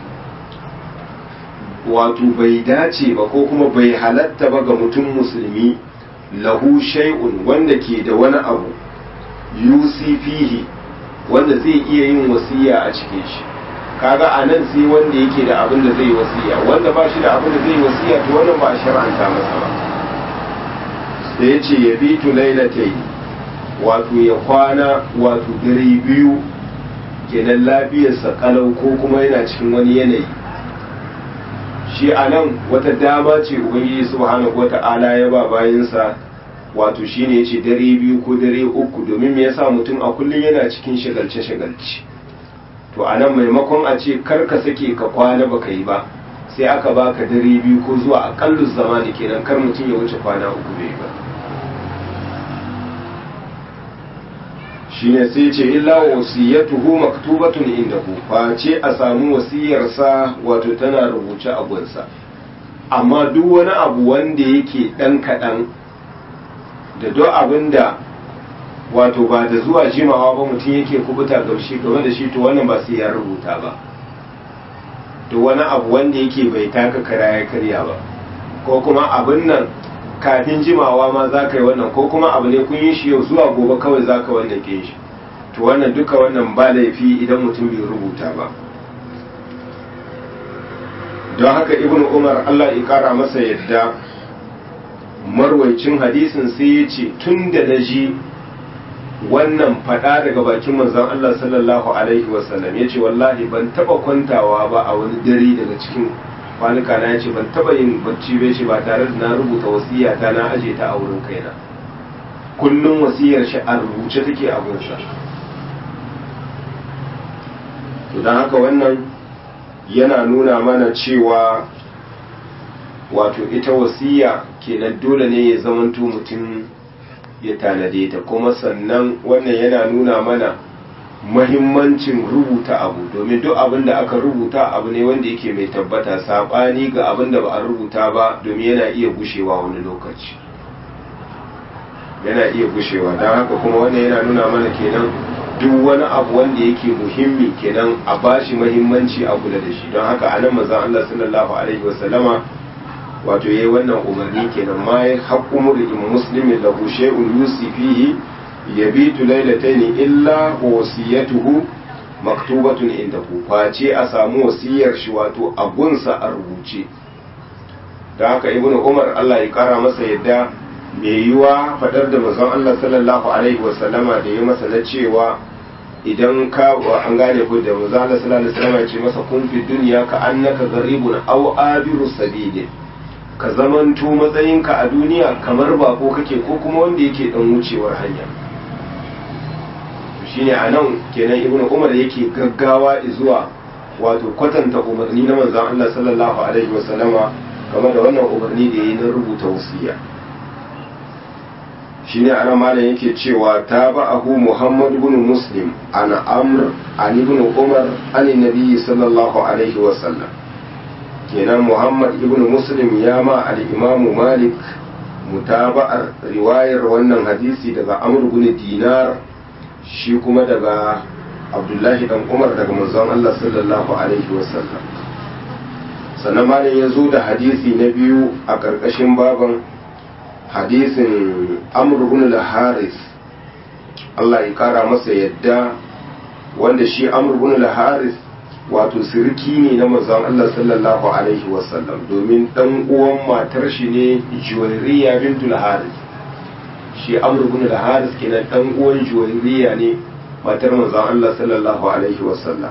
[SPEAKER 1] wato bai dace ba ko kuma bai halatta ba ga mutum musulmi lahu shay'un wanda ke da wani abu yusi fihi wanda zai iya yin wasiya a cikin shi kaga a nan sai wanda yake da abin da zai wasiya wanda ba shi da abin da zai wasiya to wannan ba a shar'anta masa ba da ya ce ya bi tu lailatai wato ya kwana wato dare biyu kenan lafiyarsa kalau ko kuma yana cikin wani yanayi shi a nan wata dama ce ubangiji subhanahu wata'ala ya ba bayansa wato shine yace dare biyu ko dare uku domin me yasa mutum a kullum yana cikin shagalce shagalci to a nan maimakon a ce kar ka sake ka kwana baka yi ba sai aka baka dare biyu ko zuwa akallu zamani kenan kar mutum ya wuce kwana uku bai ba shine sai ce illa wasiyatuhu maktubatun indahu face a samu wasiyarsa wato tana rubuce a gunsa amma duk wani abu wanda yake dan kaɗan da duk abin da wato ba da zuwa jimawa ba mutum yake kubuta gaushe game da shi to wannan ba sai ya rubuta ba to wani abu wanda yake bai taka kara ya karya ba ko kuma abin nan kafin jimawa ma za ka yi wannan ko kuma abu ne kun yi shi yau zuwa gobe kawai za ka wannan ke shi to wannan duka wannan ba laifi idan mutum bai rubuta ba don haka ibn umar allah ya kara masa yadda marwaicin hadisin sai ya ce tun da na ji wannan fada daga bakin manzon allah sallallahu alaihi wasallam ya ce wallahi ban taba kwantawa ba a wani dare daga cikin kwanuka na ya ce ban taba yin bacci bai shi ba tare da na rubuta wasiya ta na aje ta a wurin kaina kullum wasiyar shi a rubuce take a gunsa to don haka wannan yana nuna mana cewa wato ita wasiya kenan dole ne ya zamanto mutum ya tanade ta kuma sannan wannan yana nuna mana mahimmancin rubuta abu domin duk abin da aka rubuta abu ne wanda yake mai tabbata saɓani ga abin da ba a rubuta ba domin yana iya gushewa wani lokaci yana iya gushewa don haka kuma wannan yana nuna mana kenan duk wani abu wanda yake muhimmi kenan a bashi mahimmanci a kula da shi don haka anan manzon Allah sallallahu alaihi wasallama wato yayi wannan umarni kenan ma ya haqqu mur'in muslimin lahu shay'un yusi fihi yabitu laylatayn illa wasiyatuhu maktubatun indahu face a samu wasiyar shi wato a gunsa a rubuce don haka ibnu umar Allah ya kara masa yadda mai yiwa fadar da manzon Allah sallallahu alaihi wasallama da ya masa na cewa idan ka an gane ko da manzon Allah sallallahu alaihi wasallama ya ce masa kun fi dunya ka annaka gharibun aw abiru sabili ka zamanto matsayinka a duniya kamar bako kake ko kuma wanda yake dan wucewar hanya shine a nan kenan ibn umar yake gaggawa zuwa wato kwatanta umarni na manzon Allah sallallahu alaihi wasallama game da wannan umarni da yayi na rubuta wasiya shine ana malam yake cewa tabahu muhammad ibn muslim an amr an ibn umar an nabi sallallahu alaihi wasallam kenan muhammad ibn muslim ya ma al-imam malik mutaba'ar riwayar wannan hadisi daga amr ibn dinar shi kuma daga abdullahi dan umar daga manzon Allah sallallahu alaihi wasallam sannan malam ya zo da hadisi na biyu a ƙarƙashin baban hadisin amr ibn al-haris Allah ya kara masa yadda wanda shi amr ibn al-haris wato sirki ne na manzon Allah sallallahu alaihi wasallam domin dan uwan matar shi ne juwairiya bintul haris shi amr ibn al-haris kenan dan uwan juwairiya ne matar manzon Allah sallallahu alaihi wasallam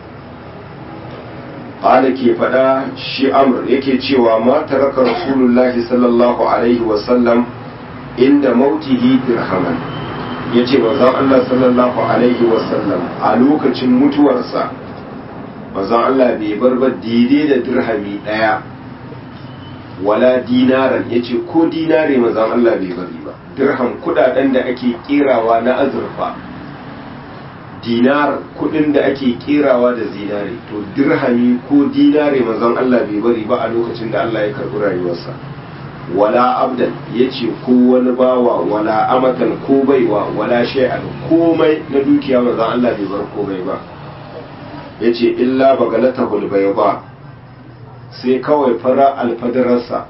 [SPEAKER 1] qala ke fada shi amr yake cewa ma taraka rasulullahi sallallahu alaihi wasallam inda mautihi dirhaman yace manzon Allah sallallahu alaihi wasallam a lokacin mutuwarsa manzon Allah bai bar ba daidai da dirhami daya wala dinaran yace ko dinare manzon Allah bai bari ba dirham kudaden da ake kirawa na azurfa dinar kudin da ake kirawa da zinare to dirhami ko dinare manzon Allah bai bari ba a lokacin da Allah ya karbi rayuwarsa wala abdan yace ko wani bawa wala amatan ko baiwa wala shay'an komai na dukiya manzon Allah bai bar komai ba yace illa bagalatahu albayda sai kawai fara alfadararsa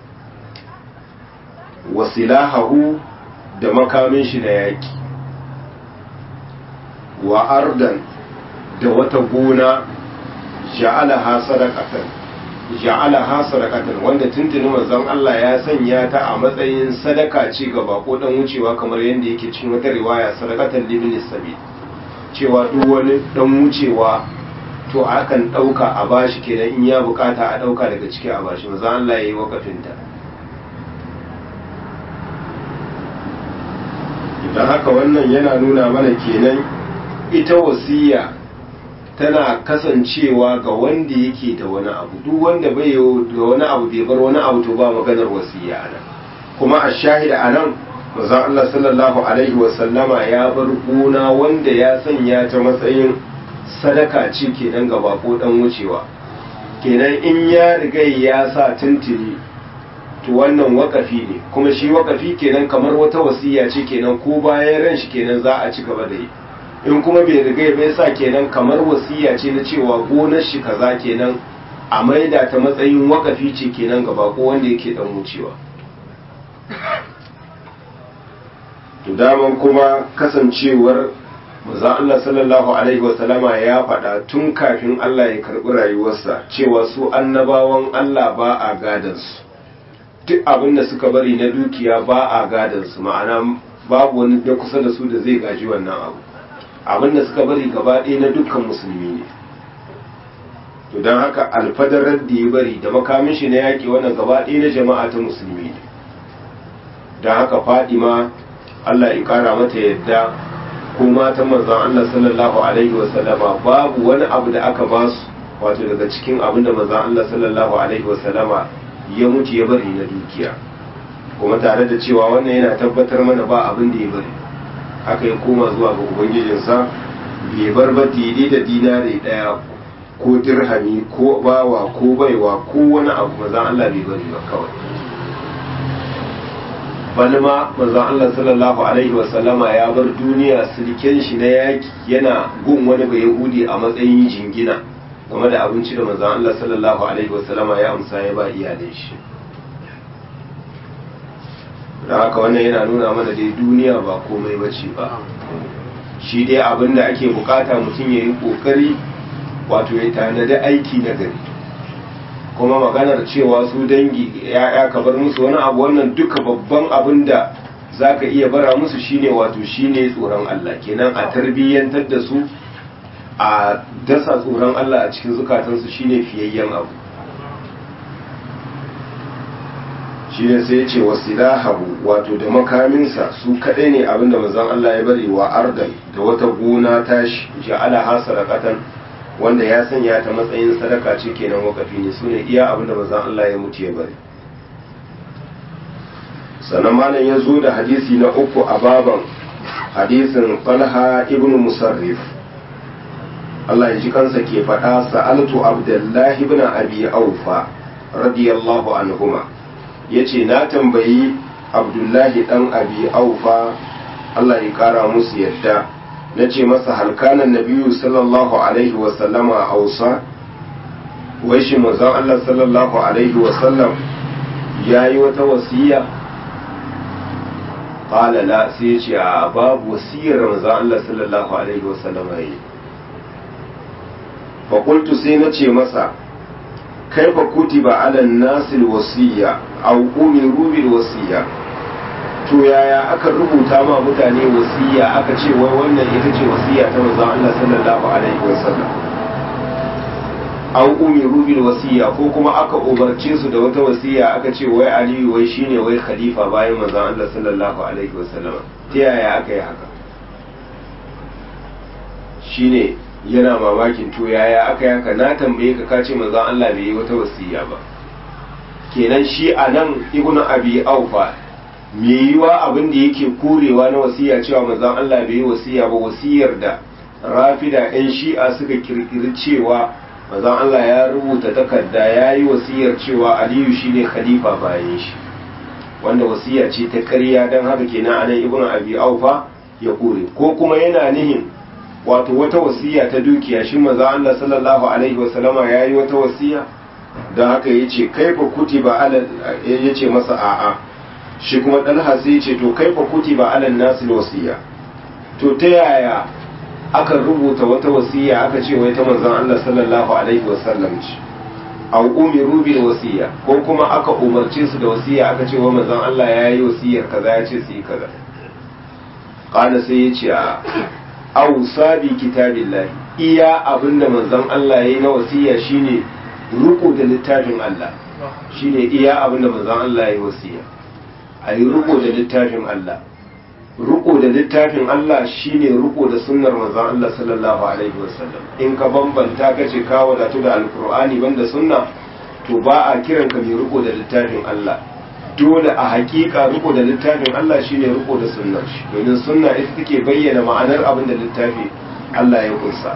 [SPEAKER 1] wasilahahu da makamin shi na yaki wa ardan da wata gona ja'alaha sadaqatan ja'alaha sadaqatan wanda tuntuni manzon Allah ya sanya ta a matsayin sadaka ce ga bako dan wucewa kamar yadda yake cikin wata riwaya sadaqatan libni sabil cewa duk wani dan wucewa to akan dauka a bashi kenan in ya bukata a dauka daga ciki a bashi manzon Allah yayi wakafin ta dan haka wannan yana nuna mana kenan ita wasiya tana kasancewa ga wanda yake da wani abu duk wanda bai da wani abu bai bar wani abu to ba maganar wasiya anan kuma a shahida anan manzon Allah sallallahu alaihi wa sallama ya bar gona wanda ya sanya ta matsayin sadaka ce kenan ga bako dan wucewa kenan in ya riga ya sa tuntuni to wannan wakafi ne kuma shi wakafi kenan kamar wata wasiya ce kenan ko bayan ran shi kenan za a ci gaba da yi in kuma bai riga bai sa kenan kamar wasiya ce na cewa gonar shi kaza kenan a maida ta matsayin wakafi ce kenan ga bako wanda yake dan wucewa to daman kuma kasancewar maza Allah sallallahu alaihi wasallama ya faɗa tun kafin Allah ya karɓi rayuwarsa cewa su annabawan Allah ba a gadansu duk abin da suka bari na dukiya ba a gadansu ma'ana babu wani da kusa da su da zai gaji wannan abu abin da suka bari gaba ɗaya na dukkan musulmi ne to don haka alfadarar da ya bari da makamin shi na yaƙi wannan gaba ɗaya na jama'a ta musulmi ne don haka fadima Allah ya ƙara mata yadda ko matan manzon Allah sallallahu alaihi wa sallama babu wani abu da aka ba su wato daga cikin abin da manzon Allah sallallahu alaihi wa sallama ya mutu ya bari na dukiya kuma tare da cewa wannan yana tabbatar mana ba abin da ya bari haka ya koma zuwa ga ubangijinsa bai bar ba daidai da dinare daya ko dirhami ko bawa ko baiwa ko wani abu manzon Allah bai bari ba kawai bani ma manzon Allah sallallahu alaihi wa sallama ya bar duniya sirken shi na yaki yana gun wani bai yahudi a matsayin jingina game da abinci da manzon Allah sallallahu alaihi wa sallama ya amsa ya ba iyalin shi da haka wannan yana nuna mana dai duniya ba komai bace ba shi dai abin da ake bukata mutum ya yi kokari wato ya tanadi aiki na gari kuma maganar cewa su dangi ya'ya ka bar musu wani abu wannan duka babban abin da za ka iya bara musu shine wato shine tsoron Allah kenan a tarbiyyantar da su a dasa tsoron Allah a cikin zukatansu shine fiyayyen abu shi ne sai ya ce wasilahahu wato da makaminsa su kaɗai ne abinda manzon Allah ya bari wa ardan da wata gona tashi ja'ala ha sadaqatan wanda ya sanya ta matsayin sadaka ce kenan wakafi ne sune iya abinda manzon Allah ya mutu ya bari sannan malam ya zo da hadisi na uku a baban hadisin Talha ibn Musarrif Allah ya ji kansa ke faɗa sa'altu Abdullahi ibn Abi Aufa radiyallahu anhuma yace na tambayi Abdullahi dan Abi Aufa Allah ya kara musu yadda nace masa halkanan nabiyu sallallahu alaihi wa sallama ausa wai shi manzon Allah sallallahu alaihi wa sallam yayi wata wasiya qala la sai yace a babu wasiyar manzon Allah sallallahu alaihi wa sallama yayi fa qultu sai nace masa kaifa kutiba ala nasil wasiya aw umiru bil wasiya to yaya aka rubuta ma mutane wasiya aka ce wai wannan ita ce wasiya ta manzon Allah sallallahu alaihi wasallam aw umiru bil wasiya ko kuma aka umarce su da wata wasiya aka ce wai Aliyu wai shine wai khalifa bayan manzon Allah sallallahu alaihi wasallam ta yaya aka yi haka shine yana mamakin to yaya aka yi haka na tambaye ka kace manzon Allah bai yi wata wasiya ba kenan shi anan ibnu abi aufa me yiwa abin da yake korewa na wasiya cewa manzon Allah bai yi wasiya ba wasiyar da rafida yan shi'a suka kirkiri cewa manzon Allah ya rubuta takarda ya yi wasiyar cewa aliyu shine khalifa bayan shi wanda wasiya ce ta ƙarya don haka kenan anan ibnu abi aufa ya kore ko kuma yana nihin wato wata wasiya ta dukiya shi manzon Allah sallallahu alaihi wasallama ya yi wata wasiya don haka yace kaifa kutiba ala yace masa a'a shi kuma ɗalha sai ce to kai fa kuti ba alal nasil wasiya to ta yaya aka rubuta wata wasiya aka ce wai ta manzon Allah sallallahu alaihi wasallam ce aw umiru bil wasiya ko kuma aka umarce su da wasiya aka ce wa manzon Allah ya yi wasiyar kaza ya ce su yi kaza qala sai ya ce aw sabi kitabillahi iya abinda manzon Allah ya yi na wasiya shine ruku da littafin Allah shine iya abinda manzon Allah ya yi wasiya a yi riko da littafin Allah riko da littafin Allah shine riko da sunnar manzon Allah sallallahu alaihi wasallam in ka bambanta ka ce ka wadatu da alkur'ani banda sunna to ba a kiran ka mai riko da littafin Allah dole a hakika riko da littafin Allah shine riko da sunnar shi domin sunna ita take bayyana ma'anar abin da littafi Allah ya kunsa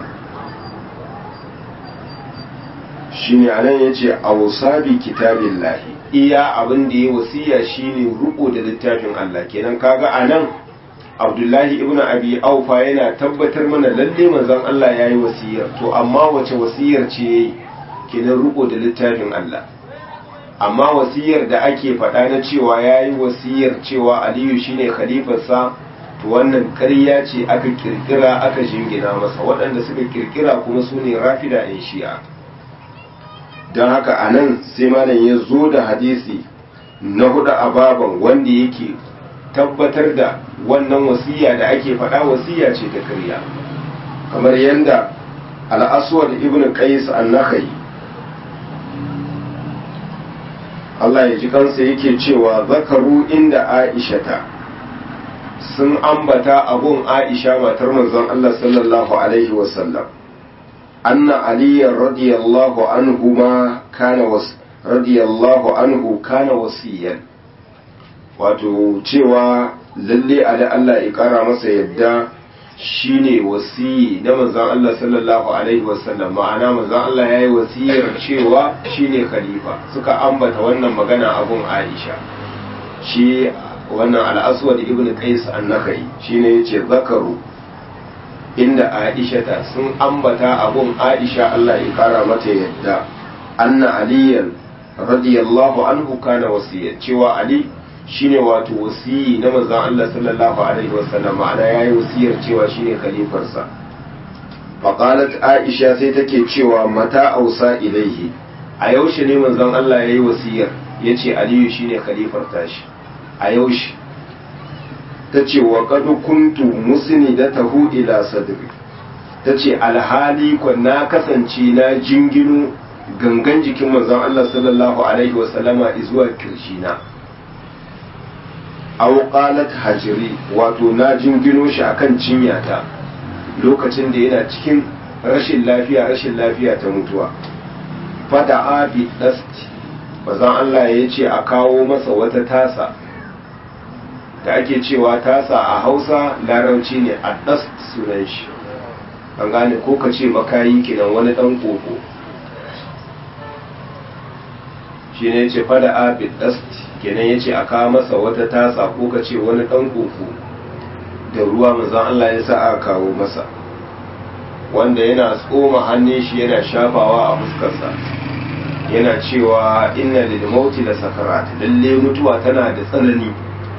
[SPEAKER 1] shine anan yace awsabi kitabillahi iya abin da ya wasiya shine ruko da littafin Allah kenan kaga anan Abdullahi ibn Abi Aufa yana tabbatar mana lalle manzon Allah yayi wasiyar to amma wace wasiyar ce yayi kenan ruko da littafin Allah amma wasiyar da ake faɗa na cewa yayi wasiyar cewa Aliyu shine khalifarsa to wannan ƙarya ce aka kirkira aka jingina masa waɗanda suka kirkira kuma su ne rafida in shi'a don haka a nan sai malam ya zo da hadisi na hudu a baban wanda yake tabbatar da wannan wasiya da ake faɗa wasiya ce ta karya kamar yadda al'aswad ibn qais an-nakhai Allah ya ji kansa yake cewa zakaru inda aishata sun ambata abun aisha matar manzon Allah sallallahu alaihi wasallam أن علي رضي الله عنهما كان وس رضي الله عنه كان وصيا wato cewa lalle ali Allah ya kara masa yadda shine wasiyi na manzon Allah sallallahu alaihi wasallam ma'ana manzon Allah yayi wasiyar cewa shine khalifa suka ambata wannan magana abun Aisha shi wannan al-Aswad ibn Qais an-Nakhai shine yace zakaru inda Aisha ta sun ambata abun Aisha Allah ya kara mata yadda anna aliyan radiyallahu anhu kana wasiyya cewa Ali shine wato wasiyi na manzon Allah sallallahu alaihi wasallam ma'ana yayi wasiyar cewa shine khalifarsa faqalat Aisha sai take cewa mata ausa ilaihi a yaushe ne manzon Allah yayi wasiyar yace Aliyu shine khalifar tashi a yaushe ta ce wa kadu kuntu musni da tahu ila sadri ta ce alhali kwa na kasance na jingino gangan jikin manzon Allah sallallahu alaihi wasallama zuwa kirshina aw qalat hajri wato na jingino shi akan cinyata lokacin da yana cikin rashin lafiya rashin lafiya ta mutuwa fada abi dasti bazan Allah ya ce a kawo masa wata tasa da ake cewa tasa a Hausa larauci ne a dast sunan shi an gane ko ka ce makayi kenan wani dan koko shi ne ce fada abi dasti kenan ya ce a kawo masa wata tasa ko ka ce wani dan koko da ruwa manzon Allah ya sa aka kawo masa wanda yana tsoma hannun shi yana shafawa a fuskarsa yana cewa inna lil mauti la sakarat lalle mutuwa tana da tsanani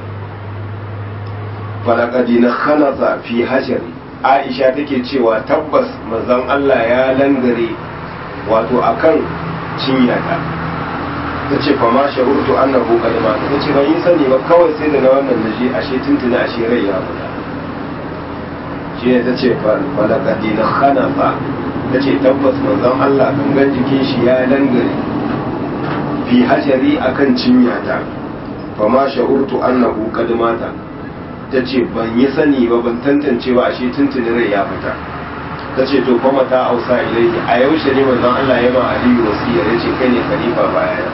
[SPEAKER 1] falaqad khalaza fi hajari Aisha take cewa tabbas manzon Allah ya langare wato akan cinyata tace fa ma shahurtu annahu qad mata tace ban yi sani ba kawai sai da na wannan naje ashe tuntuna ashe rai ya mutu shi ne tace falaqad khalaza ta ce tabbas manzon Allah gangan jikin shi ya dangare fi hajari akan cinyata fa ma sha'urtu annahu qad mata ta ce ban yi sani ba ban tantance ba ashe tuntuni rai ya fita ta ce to kuma ta ausa ilaihi a yaushe ne manzon Allah ya ma Aliyu wasiya ya ce kai ne khalifa bayana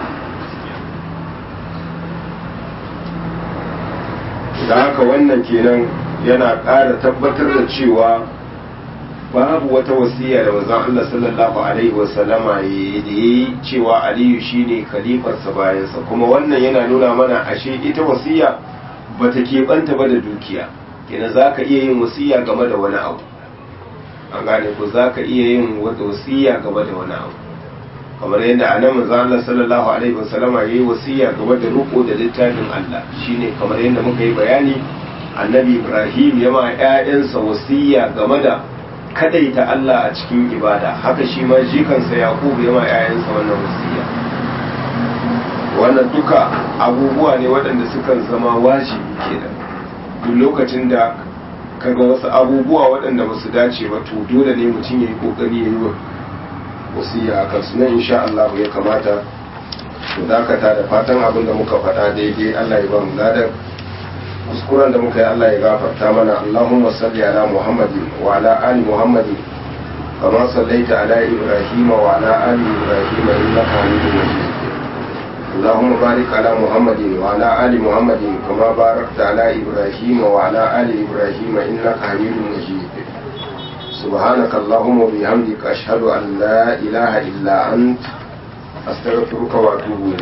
[SPEAKER 1] da haka wannan kenan yana ƙara tabbatar da cewa babu wata wasiya da manzon Allah sallallahu alaihi wasallama da yi cewa Aliyu shine khalifarsa bayansa kuma wannan yana nuna mana ashe ita wasiya bata keɓanta ba da dukiya kenan zaka iya yin wasiya game da wani abu an gane ko zaka iya yin wata wasiya game da wani abu kamar yadda anan manzon Allah sallallahu alaihi wasallama yayi wasiya game da riko da littafin Allah shine kamar yadda muka yi bayani annabi Ibrahim ya ma ƴaƴansa wasiya game da kadaita Allah a cikin ibada haka shi ma jikansa Yakubu ya ma ƴaƴansa wannan wasiya wannan duka abubuwa ne waɗanda sukan zama wajibi kenan duk lokacin da kaga wasu abubuwa waɗanda ba su dace ba to dole ne mutum ya yi ƙoƙari ya yi wa wasiya a kansu nan insha Allah ya kamata mu dakata da fatan abin da muka faɗa daidai Allah ya ba mu ladan kuskuren da muka yi Allah ya gafarta mana Allahumma salli ala Muhammadin wa ala ali Muhammadin kama sallaita ala Ibrahim wa ala ali Ibrahim innaka Hamidum Majid اللهم بارك على محمد وعلى آل محمد كما باركت على إبراهيم وعلى آل إبراهيم إنك حميد مجيد سبحانك اللهم وبحمدك أشهد أن لا إله إلا أنت أستغفرك وأتوب إليك